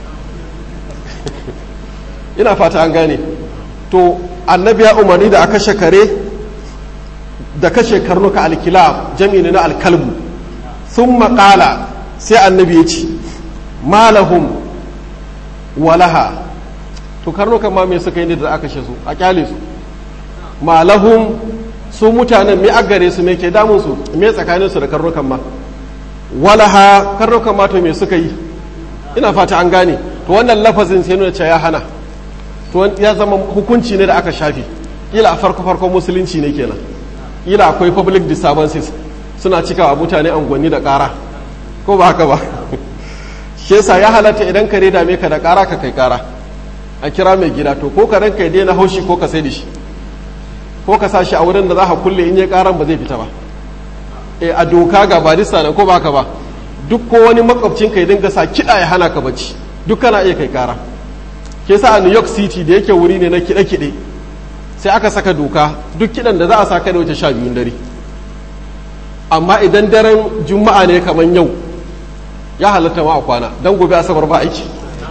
ina fata an gane to annabi ya umarni da a kashe kare da kashe karnuka alkilab jami'i na alkalbu sun maƙala sai annabi ya ce malahum walaha to karnukan ma me suka yi da aka kashe su a kyale su malahum su mutanen me agare su me ke damun su me tsakanin su da karnukan ma walaha karnukan ma to me suka yi ina fata an gane to wannan lafazin sai nuna cewa ya hana to ya zama hukunci ne da aka shafi kila a farko farkon musulunci ne kenan kila akwai public disturbances suna cikawa mutane angonni da ƙara ko ba haka ba shi yasa ya halatta idan kare dame ka da ƙara ka kai ƙara a kira mai gida to ko karen ka daina haushi ko ka sai da shi ko ka sa shi a wurin da za ka kulle in ya ƙaran ba zai fita ba e a doka ga barista nan ko ba ka ba duk ko wani makwabcin ka ya dinga sa kiɗa ya hana ka bacci duk kana iya kai ƙara ke sa a new york city da yake wuri ne na kiɗe-kiɗe sai aka saka doka duk kiɗan da za a sa kada wuce sha biyun dare amma idan daren juma'a ne kamar yau ya halatta ma a kwana don gobe asabar ba aiki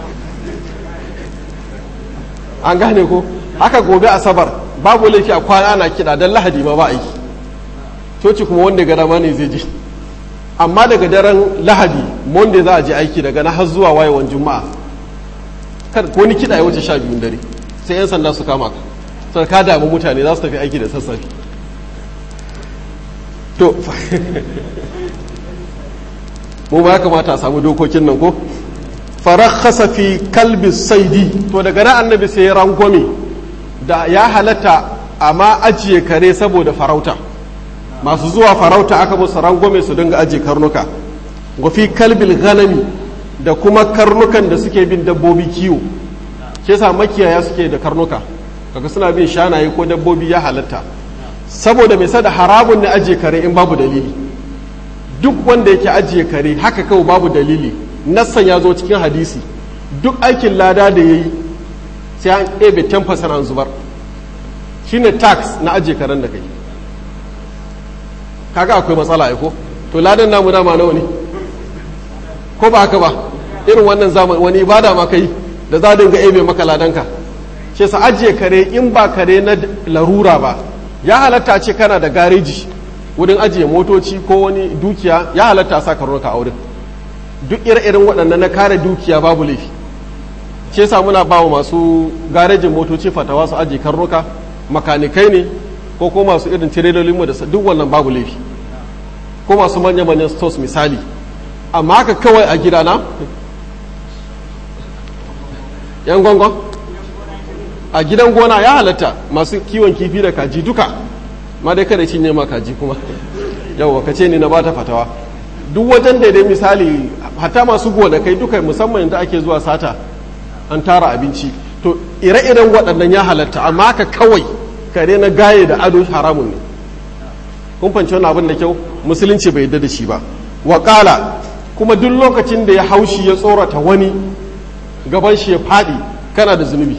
an gane ko haka gobe asabar babu laifi a kwana ana kiɗa don lahadi ma ba aiki coci kuma wanda ga dama ne zai je amma daga daren lahadi monday za a je aiki daga na har zuwa wayewan juma'a kar wani kiɗa ya wuce sha biyun dare sai 'yan sanda su kama ka sai ka damu mutane za su tafi aiki da sassafe to mu ma ya kamata a samu dokokin nan ko farakhasa fi kalbi saidi to daga nan annabi sai ya rangwame da ya halatta amma ajiye kare saboda farauta masu zuwa farauta aka musu rangwame su dinga ajiye karnuka wa fi kalbil ganami da kuma karnukan da suke bin dabbobi kiwo ke sa makiyaya suke da karnuka kaga suna bin shanaye ko dabbobi ya halatta saboda mai sada haramun ne ajiye kare in babu dalili duk wanda yake ajiye kare haka kawai babu dalili nassan ya zo cikin hadisi duk aikin lada da ya yi sai an ebe 10% an zubar shine tax na ajiye karen da kai kaga akwai matsala aiko to ladan namu dama nawa ne ko ba haka ba irin wannan zamani wani ibada ma kai da za dinga ebe maka ladanka ce sa ajiye kare in ba kare na larura ba ya halatta ce kana da gareji wurin ajiye motoci ko wani dukiya ya halatta sa karnuka a wurin duk ire-iren waɗannan na kare dukiya babu laifi ce sa muna ba wa masu garejin motoci fatawa su ajiye karnuka makanikai ne ko ko masu irin tirelolinmu da duk wannan babu laifi ko masu manya-manyan stores misali amma haka kawai a gidana yan gongon a gidan gona ya halatta masu kiwon kifi da kaji duka ma dai kada cinye ma kaji kuma yau ka ce ni na bata fatawa duk wajen daidai misali hatta masu gonakai duka musamman da ake zuwa sata an tara abinci to ire-iren waɗannan ya halatta amma haka kawai kare na gaye da ado haramun ne kun fanci wani abin da kyau musulunci bai yadda da shi ba waƙala kuma duk lokacin da ya haushi ya tsorata wani gaban shi ya faɗi kana da zunubi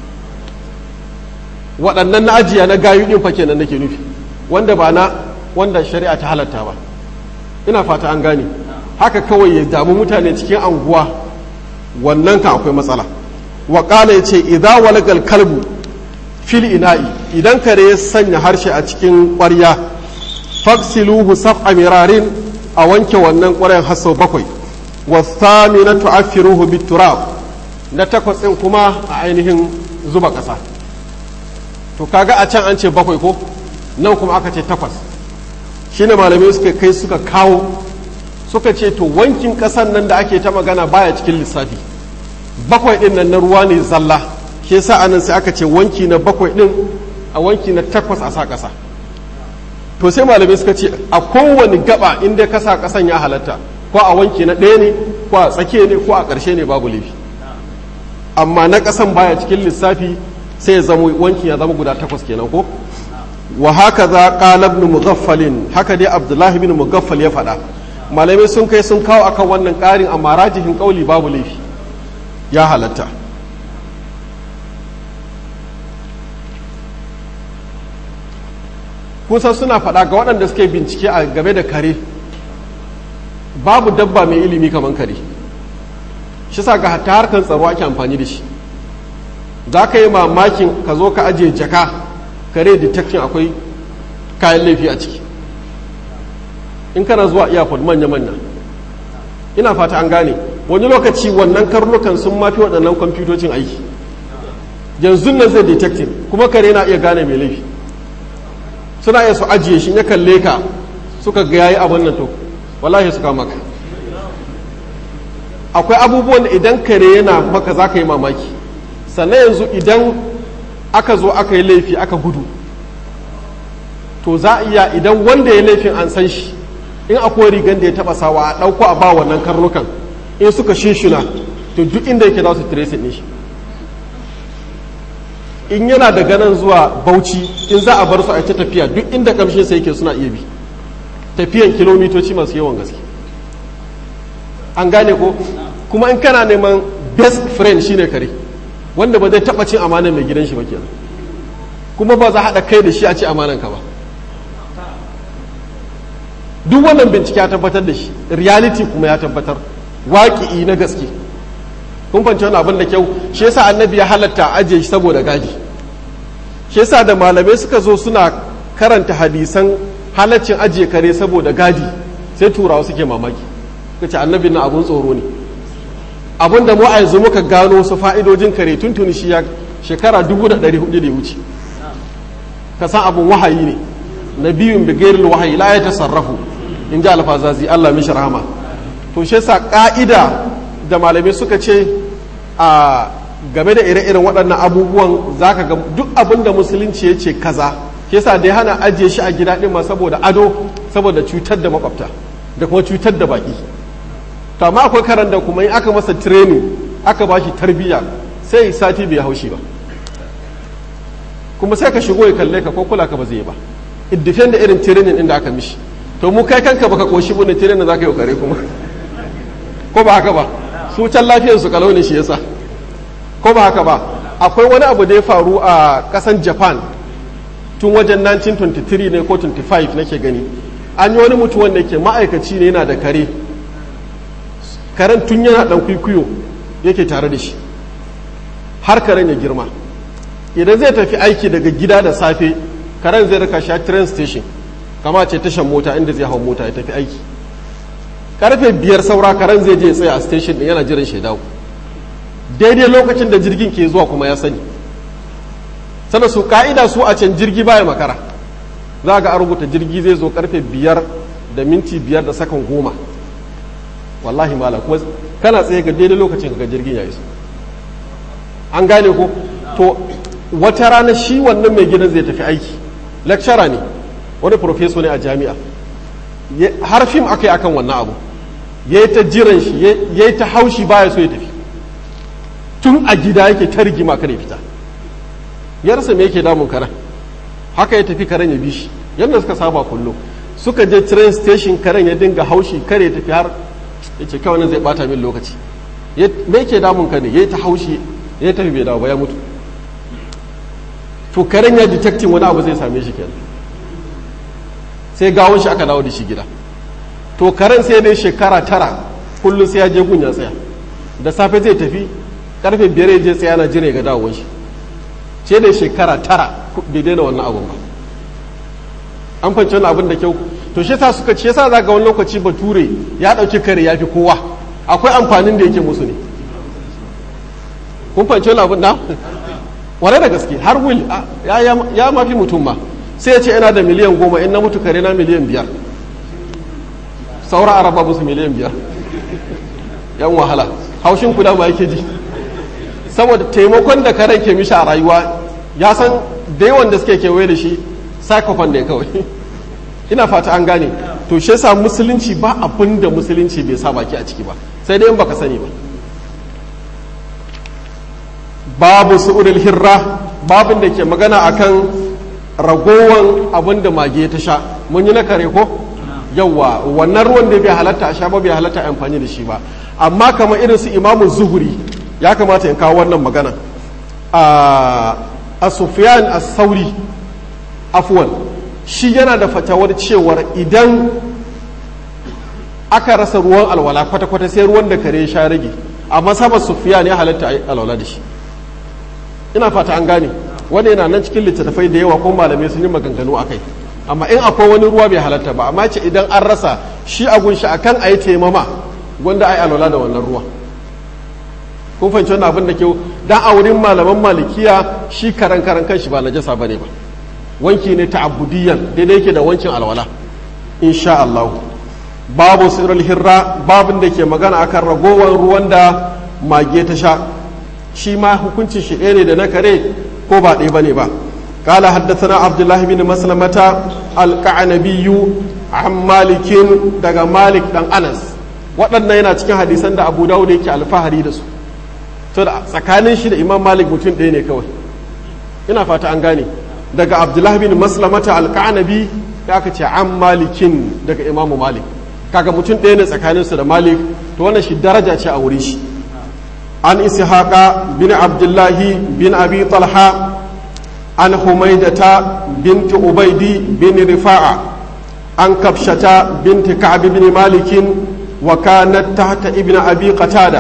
waɗannan na ajiya na gayu ɗin fa kenan nake nufi wanda ba na wanda shari'a ta halatta ba ina fata an gane haka kawai ya damu mutane cikin anguwa wannan kan akwai matsala waƙala ya ce idza walagal kalbu fil ina'i idan kare ya sanya harshe a cikin ƙwarya faksiluhu sab'a mirarin a wanke wannan ƙwarayen har sau bakwai wasami na tu'affiruhu biturab na takwas ɗin kuma a ainihin zuba ƙasa to kaga a can an ce bakwai ko nan kuma aka ce takwas shine malamai suka kai suka kawo suka ce to wankin ƙasan nan da ake ta magana baya cikin lissafi bakwai ɗin nan na ruwa ne zalla shi yasa anan sai aka ce wanki na bakwai ɗin a wanki na takwas a sa ƙasa to sai malamai suka ce a kowane gaba inda ka sa ƙasan ya halatta ko a wanki na ɗaya ne ko a tsakiya ne ko a ƙarshe ne babu laifi amma na ƙasan baya cikin lissafi sai ya zama wanki ya zama guda takwas kenan ko wa haka za qala ibn mughaffalin haka dai abdullahi ibn mughaffal ya faɗa malamai sun kai sun kawo akan wannan ƙarin amma rajihin ƙauli babu laifi ya halatta kusan suna faɗa ga waɗanda suke bincike a game da kare babu dabba mai ilimi kamar kare shi sa ga ta harkar tsaro ake amfani da shi za ka yi mamakin ka zo ka ajiye jaka kare detection akwai kayan laifi a ciki in kana zuwa iyafod manya-manya ina fata an gane wani lokaci wannan karnukan sun mafi waɗannan kwamfutocin aiki yanzu nan zai detecting kuma kare na iya gane mai laifi suna iya su ajiye shi ya kalle ka suka ga yayi abin nan to wallahi su kama ka akwai abubuwan da idan kare yana maka za ka yi mamaki sannan yanzu idan aka zo aka yi laifi aka gudu to za a iya idan wanda ya laifin an san shi in akwai rigan da ya taba sawa a ɗauko a ba wannan karnukan in suka shishuna to duk inda yake za su tracing ne shi in yana da ganin zuwa bauchi in za a bar su a ta tafiya duk inda kamshin sai yake suna iya bi tafiyan kilomitoci masu yawan gaske an gane ko kuma in kana neman best friend shine kare wanda ba zai taba cin amanan mai gidan shi ba kenan kuma ba za haɗa kai da shi a ci amanan ka ba duk wannan bincike ya tabbatar da shi reality kuma ya tabbatar waƙi'i na gaske kun fanci wani abin da kyau shi yasa annabi ya halatta ajiye shi saboda gadi shi yasa da malamai suka zo suna karanta hadisan halaccin ajiye kare saboda gadi sai turawa suke mamaki suka ce annabi na abun tsoro ne abin da mu a yanzu muka gano su fa'idojin kare tuntuni shi ya shekara dubu da ɗari hudu da ya wuce ka san abin wahayi ne na biyun bigairil wahayi la ya tasarrafu in ji alfazazi Allah mishi rahama to shi yasa ka'ida da malamai suka ce a game da ire-iren waɗannan abubuwan za ka ga duk abin da musulunci ya ce kaza ke sa da ya hana ajiye shi a gida ɗin ma saboda ado saboda cutar da makwabta da kuma cutar da baki to amma akwai karan da kuma in aka masa training aka ba shi tarbiyya sai sati bai haushi ba kuma sai ka shigo ya kalle ka ko kula ka ba zai ba it depend da irin training inda aka mishi to mu kai kanka baka koshi bane training za ka yi kare kuma ko ba haka ba su can lafiyar su kalau ne shi yasa ko ba haka ba akwai wani abu da ya faru a kasan japan tun wajen 1923 ne ko 25 nake gani an yi wani mutum wanda ke ma'aikaci ne yana da kare karen tun yana dan kwikwiyo yake tare da shi har karen ya girma idan zai tafi aiki daga gida da safe karen zai rika sha train station kama ce tashan mota inda zai hau mota ya tafi aiki karfe biyar saura karen zai je tsaye a station din yana jiran shi dawo daidai lokacin da jirgin ke zuwa kuma ya sani sana su ka'ida su a can jirgi baya makara za ga a rubuta jirgi zai zo karfe biyar da minti biyar da sakan goma wallahi mala kuma kana tsaye ga daidai lokacin ga jirgin ya iso an gane ko to wata rana shi wannan mai gidan zai tafi aiki lecturer ne wani professor ne a jami'a har fim aka yi akan wannan abu ya yi ta jiran shi ya yi ta haushi baya so ya tafi tun a gida yake ta rigima kare fita ya rasa me yake damun karen haka ya tafi karen ya bi shi yadda suka saba kullum suka je train station karen ya dinga haushi kare ya tafi har ya ce kawai nan zai bata min lokaci me yake damun ka ne ya yi ta haushi ya tafi bai dawo ba ya mutu to karen ya detecting wani abu zai same shi kenan sai gawon shi aka dawo da shi gida to karen sai dai shekara tara kullum sai ya je gun ya tsaya da safe zai tafi karfe biyar ya je tsaya na jira ga dawon shi ce dai shekara tara bai daina wannan abun ba an fanci wani abin da kyau to shi yasa suka ce yasa za ga wani lokaci bature ya ɗauki kare ya fi kowa akwai amfanin da yake musu ne kun fahimci wani abin da ware da gaske har wil ya mafi mutum ma sai ya ce yana da miliyan goma in na mutu kare na miliyan biyar saura araba musu miliyan biyar yan wahala haushin kula ba yake ji saboda taimakon da karen ke mishi a rayuwa ya san da yawan da suke kewaye da shi psychopath ne kawai ina fata an gane to shi yasa musulunci ba abin da musulunci bai sa baki a ciki ba sai dai in baka sani ba babu su'urul hirra babin da ke magana akan ragowan abin da mage ta sha mun yi na kare ko yawwa wannan ruwan da bai halatta a sha ba bai halatta a amfani da shi ba amma kamar irin su imamu zuhuri ya kamata in kawo wannan magana a sufyan as-sauri afwan shi yana da fatawar cewar idan aka rasa ruwan alwala kwata-kwata sai ruwan da kare sha rage amma sabar sufyan ya halatta alwala da shi ina fata an gane wanda yana nan cikin littattafai da yawa ko malamai sun yi maganganu a kai amma in akwai wani ruwa bai halatta ba amma ce idan an rasa shi a gunshi akan a yi taimama wanda a yi alwala da wannan ruwa kun fahimci wannan abin da ke dan a wurin malaman malikiya shi karan karan kanshi ba najasa bane ba wanki ne ta'abbudiyan daidai yake da wancin alwala insha Allah babu sirrul hirra babin da ke magana akan ragowar ruwan da mage ta sha shi ma hukuncin shi ɗaya ne da na kare ko ba ɗaya bane ba قال حدثنا عبد الله بن مسلمة القعنبي عن مالك daga مالك dan Anas waɗannan yana cikin hadisan da Abu Dawud yake alfahari da su to da tsakanin shi da Imam Malik mutum ɗaya ne kawai ina fata an gane daga Abdullah bin Maslamata al-Qanabi da aka ce an Malikin daga Imam Malik kaga mutum ɗaya ne tsakanin su da Malik to wannan shi daraja ce a wuri shi an Ishaqa bin Abdullahi bin Abi Talha عن حميدة بنت عبيد بن رفاعة عن كبشة بنت كعب بن مالك وكانت تحت ابن أبي قتادة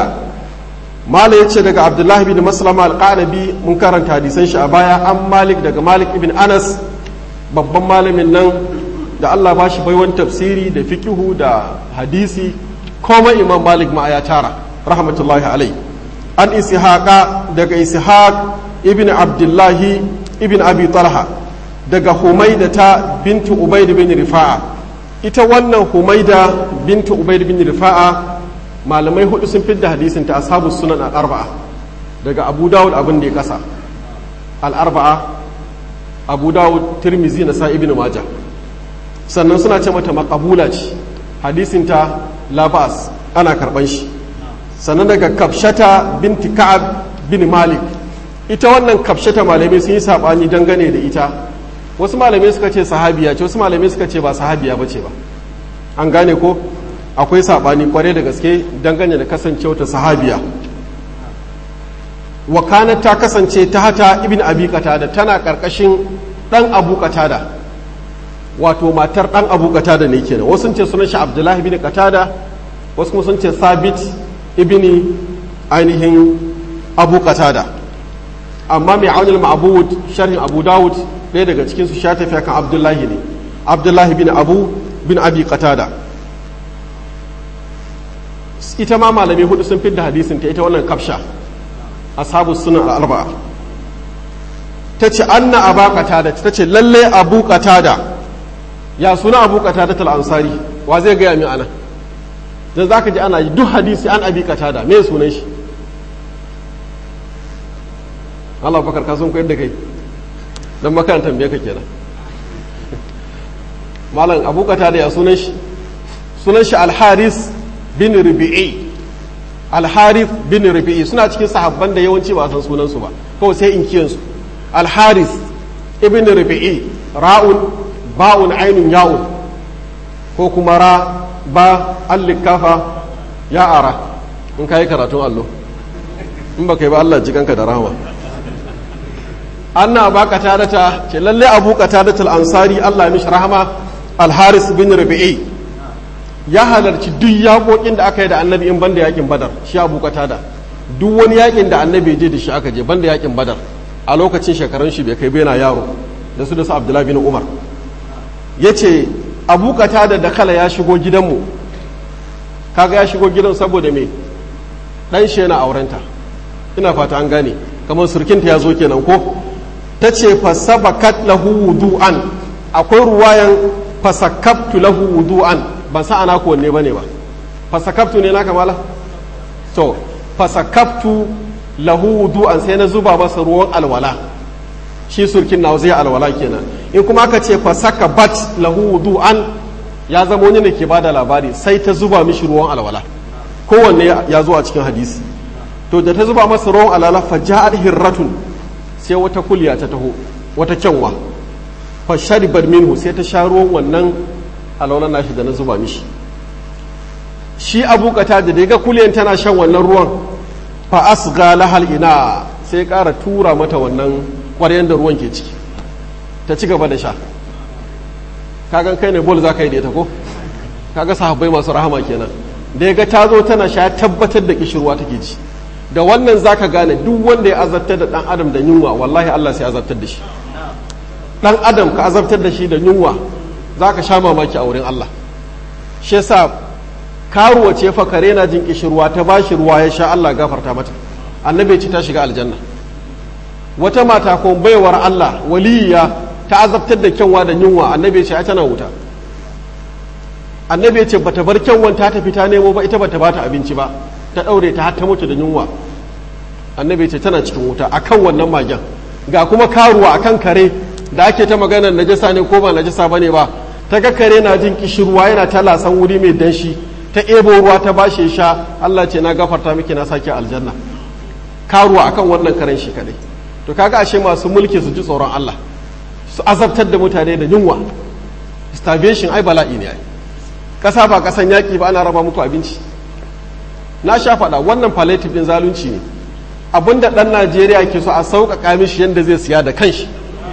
ما يتشي دقى عبد الله بن مسلمة القعنبي منكرا حديثا شعبايا عن مالك دقى مالك ابن أنس babban malamin nan da Allah ba shi baiwan tafsiri da fikihu da hadisi kuma imam malik ma ya tara rahmatullahi alai an ishaqa daga ishaq ibn abdullahi ibn abi talha daga humaida ta bintu ubaid bin rifa'a ita wannan humaida bintu ubaid bin rifa'a malamai hudu sun fidda hadisin ta ashabu sunan al-arba'a daga abu dawud abin da ya kasa al-arba'a abu dawud tirmizi na sa ibn majah sannan suna ce mata makabula ce hadisin ta labas ana karban shi sannan daga kafshata binti ka'ab bin malik ita wannan kafshata malamai sun yi saɓani dangane da ita wasu malamai suka ce sahabiya ce wasu malamai suka ce ba sahabiya ba ce ba an gane ko akwai saɓani kwarai da gaske dangane da kasancewa ta sahabiya wakana ta kasance ta hata ibn abi qatada tana karkashin dan abu qatada wato matar dan abu qatada ne kenan wasu sun ce sunan shi abdullahi ibn qatada wasu kuma sun ce sabit ibn ainihin abu qatada amma mai aunin ma'abud sharhin abu dawud ɗaya daga cikinsu sha tafiya kan abdullahi ne abdullahi bin abu bin abi qatada ita ma malamai hudu sun fidda hadisin ta ita wannan kafsha ashabu sunan al-arba'a ta ce anna aba qatada ta ce lalle abu qatada ya suna abu qatada tal ansari wa zai gaya min ana dan zaka ji ana duk hadisi an abi qatada me sunan shi Allah bakar ka sun koyar da kai don makarantar biya ka kenan malam abu kata da ya sunan shi sunan shi alharis bin rubi'i alharis bin rubi'i suna cikin sahabban da yawanci ba san sunansu ba kawai sai in kiyansu alharis ibn rubi'i ra'un ba'un ainun ya'un ko kuma ra ba allikafa ya ara in ka yi karatun allo in ba ka yi ba Allah jikanka da rahama anna ba qatadata ce lalle abu qatadata al-ansari Allah mishi rahama al-haris bin rabi'i ya halarci duk yaƙoƙin da aka yi da annabi in banda yakin badar shi abu qatada duk wani yakin da annabi je da shi aka je banda yakin badar a lokacin shekarun shi bai kai bai na yaro da su da su abdullahi bin umar yace abu kata da dakala ya shigo gidanmu kaga ya shigo gidan saboda me dan shi yana aurenta ina fata an gane kamar surkinta ya zo kenan ko ta ce fasabakat lahu wudu'an akwai ruwayan fasakabtu lahu wudu'an ban sa ana ko wanne bane ba fasakabtu ne na kamala to fasakabtu lahu wudu'an sai na zuba masa ruwan alwala shi surkin na zai alwala kenan in kuma aka ce fasaka bat lahu wudu'an ya zama wani ne ke bada labari sai ta zuba mishi ruwan alwala kowanne ya zo a cikin hadisi to da ta zuba masa ruwan alwala fa ja'at hirratun sai wata kulya ta taho wata kyanwa fa sharibat minhu sai ta sha ruwan wannan alwalan nashi da na zuba mishi shi abu kata da ga kulyan tana shan wannan ruwan fa asga lahal ina sai ƙara tura mata wannan ƙwaryen da ruwan ke ciki ta ci gaba da sha kagan kai ne bol za ka yi da ita ko kaga sahabbai masu rahama kenan da ya ga ta zo tana sha tabbatar da kishirwa take ji da wannan za ka gane duk wanda ya azabtar da ɗan adam da yunwa wallahi Allah sai azabtar da shi ɗan adam ka azabtar da shi da yunwa za ka sha mamaki a wurin Allah shi yasa karuwa ce fa kare na jin kishirwa ta bashi ruwa ya sha Allah gafarta mata annabi ce ta shiga aljanna wata mata ko baiwar Allah waliya ta azabtar da kyanwa da yunwa annabi ce tana wuta annabi ce bata bar kyanwan ta tafi ta nemo ba ita bata bata abinci ba ta daure ta har ta mutu da yunwa annabi ce tana cikin wuta akan wannan magen ga kuma karuwa akan kare da ake ta maganar najasa ne ko ba najasa bane ba ta ga kare na jin kishirwa yana ta lasan wuri mai danshi ta ebo ruwa ta bashi sha Allah ce na gafarta miki na sake aljanna karuwa akan wannan karen shi kadai to kaga ashe masu mulki su ji tsoron Allah su azabtar da mutane da yunwa starvation ai bala'i ne ai kasa ba kasan yaki ba ana raba muku abinci na sha faɗa wannan palliative din zalunci ne abinda ɗan Najeriya ke so a sauƙaƙa mishi yadda zai siya da kanshi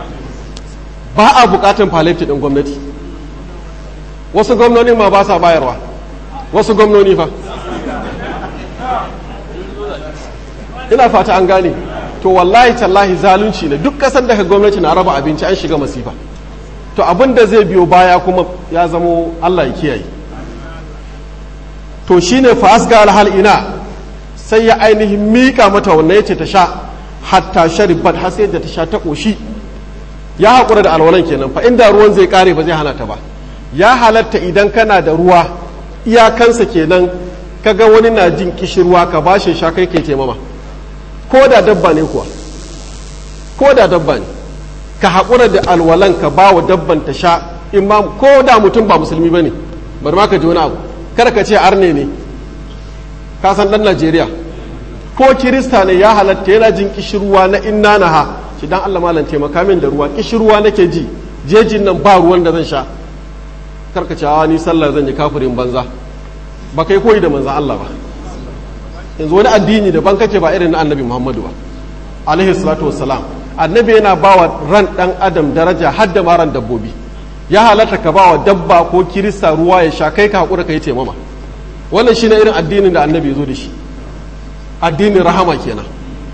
ba a buƙatan palliative din gwamnati wasu gwamnoni ma ba sa bayarwa wasu gwamnoni fa ina fata an gane to wallahi tallahi zalunci ne duk kasan daga gwamnati na raba abinci an shiga masifa to abin da zai biyo baya kuma ya zamo Allah ya kiyaye to shine fa asga alhal ina sai ya ainihin mika mata wannan yace ta sha hatta sharibat har sai da ta sha ta koshi ya haƙura da alwalan kenan fa inda ruwan zai kare ba zai hana ta ba ya halatta idan kana da ruwa iyakansa kenan kaga wani na jin kishirwa ka bashi sha kai kai taimama ko da dabba ne kuwa ko da dabba ne ka haƙura da alwalan ka ba wa dabban ta sha in ma ko da mutum ba musulmi ba ne bari ma ka ji wani abu kada ka ce arne ne ka san ɗan najeriya ko kirista ne ya halatta yana jin kishirwa na inna na ha shi dan allah malam taimaka min da ruwa kishirwa nake ji jejin nan ba ruwan da zan sha karka ce ni sallah zan yi kafirin banza ba kai koyi da manzan allah ba yanzu wani addini daban kake ba irin na annabi muhammadu ba alaihi salatu wassalam annabi yana ba wa ran dan adam daraja har da maran dabbobi ya halatta ka ba wa dabba ko kirista ruwa ya sha kai ka hakura ka yi taimama wannan shine irin addinin da annabi ya zo da shi addinin rahama kenan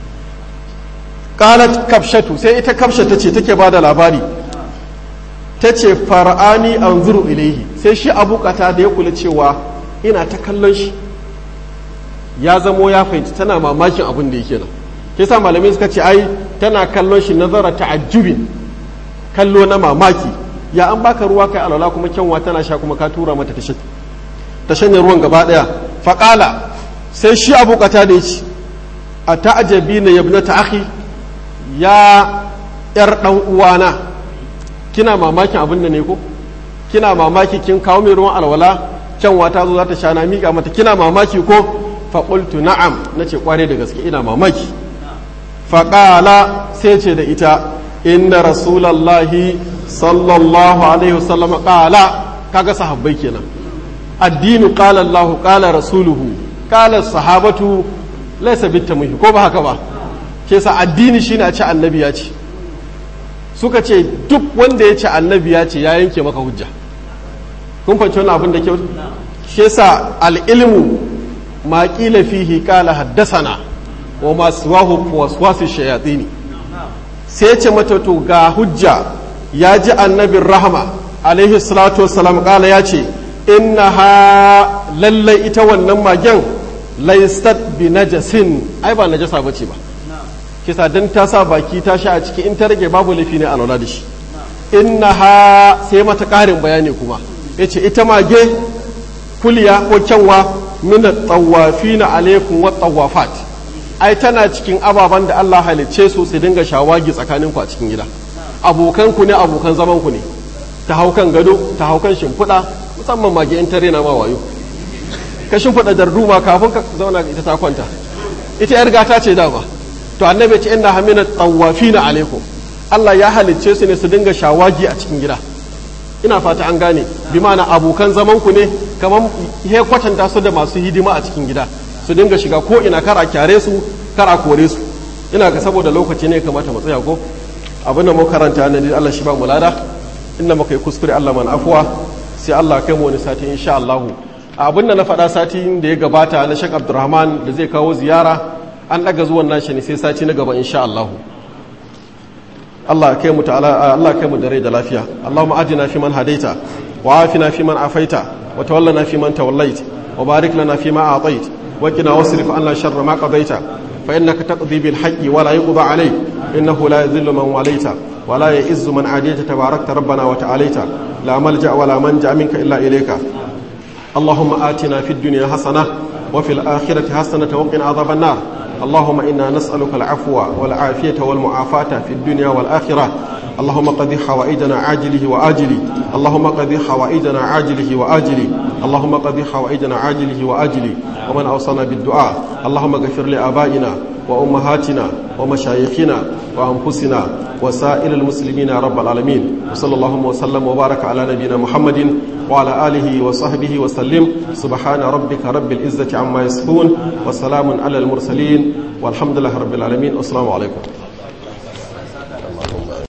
qalat kafshatu sai ita kafsha tace take ba da labari tace far'ani anzuru ilaihi sai shi abukata da ya kula cewa ina ta kallon shi ya zamo ya fahimci tana mamakin abin da yake nan ke sa malamai suka ce ai tana kallon shi nazara ta'ajjubin kallo na mamaki ya an baka ruwa kai alwala kuma kyanwa tana sha kuma ka tura mata ta shanye ruwan gaba daya faƙala sai shi abokata da ya ci a ta'ajabi na yabna ta akhi ya yar dan uwana kina mamakin abin da ne ko kina mamaki kin kawo mai ruwan alwala kyanwa ta zo za ta sha na miƙa mata kina mamaki ko faƙultu na'am na ce ƙware da gaske ina mamaki faƙala sai ce da ita inda rasulallahi sallallahu alaihi wasallam ƙala kaga sahabbai kenan addinu ƙala Allahu ƙala rasuluhu ƙala sahabatu laisa bitta muhi ko ba haka ba ke sa addini shine a ce annabi ya ce suka ce duk wanda ya ce annabi ya ce ya yanke maka hujja kun fahimci wannan abin da kyau shi sa al-ilmu ما قيل فيه قال حدثنا وما سواه وسواس الشياطين sai ce mata to ga hujja ya ji annabin rahama alaihi salatu wassalam kala ya ce innaha lallai ita wannan magen laistat bi najasin ai ba najasa bace ba kisa dan ta sa baki ta sha a ciki in ta rage babu laifi ne a lura da shi innaha sai mata ƙarin bayani kuma yace ita mage kuliya ko kyanwa min tawafina alaikum wa tawafat ai tana cikin ababen da Allah halicce su su dinga shawagi tsakanin ku a cikin gida abokan ku ne abokan zaman ku ne ta hau kan gado ta hau kan shimfiɗa musamman mage in tare na ma wayo ka shimfiɗa darduma kafin ka zauna ita ta kwanta ita yar gata ce dama to annabi ce inna hamina tawafina alaikum Allah ya halicce su ne su dinga shawagi a cikin gida ina fata an gane bi ma'ana abokan zaman ku ne kamar he kwatanta su da masu hidima a cikin gida su dinga shiga ko ina kar a kyare su kar a kore su ina ga saboda lokaci ne kamata mu tsaya ko abin da mu karanta ne Allah shi ba mu lada inda muka yi kuskure Allah man afuwa sai Allah kai mu wani sati insha Allah abin da na faɗa sati da ya gabata na Sheikh Abdulrahman da zai kawo ziyara an daga zuwan nashi ne sai sati na gaba insha Allah Allah kai mu ta'ala Allah kai mu da rai da lafiya Allahumma ajina fi man hadaita wa afina fi man afaita wa tawallana fi man tawallait wa barik lana fi ma atait wa qina wasrif anna sharra ma qadaita fa innaka taqdi bil haqqi wa la yuqda alayk innahu la yadhillu man walaita wa la ya'izzu man adita tabarakta rabbana wa ta'alaita la malja wa la manja minka illa ilayka اللهم آتنا في الدنيا حسنة وفي الآخرة حسنة وقنا عذاب النار اللهم إنا نسألك العفو والعافية والمعافاة في الدنيا والآخرة اللهم قضي حوائجنا عاجله وآجله اللهم قضي حوائجنا عاجله وآجله اللهم قضي حوائجنا عاجله وآجله ومن أوصانا بالدعاء اللهم اغفر لآبائنا وأمهاتنا ومشايخنا وأنفسنا وسائر المسلمين يا رب العالمين وصلى الله وسلم وبارك على نبينا محمد وعلى آله وصحبه وسلم سبحان ربك رب العزة عما يصفون وسلام على المرسلين والحمد لله رب العالمين والسلام عليكم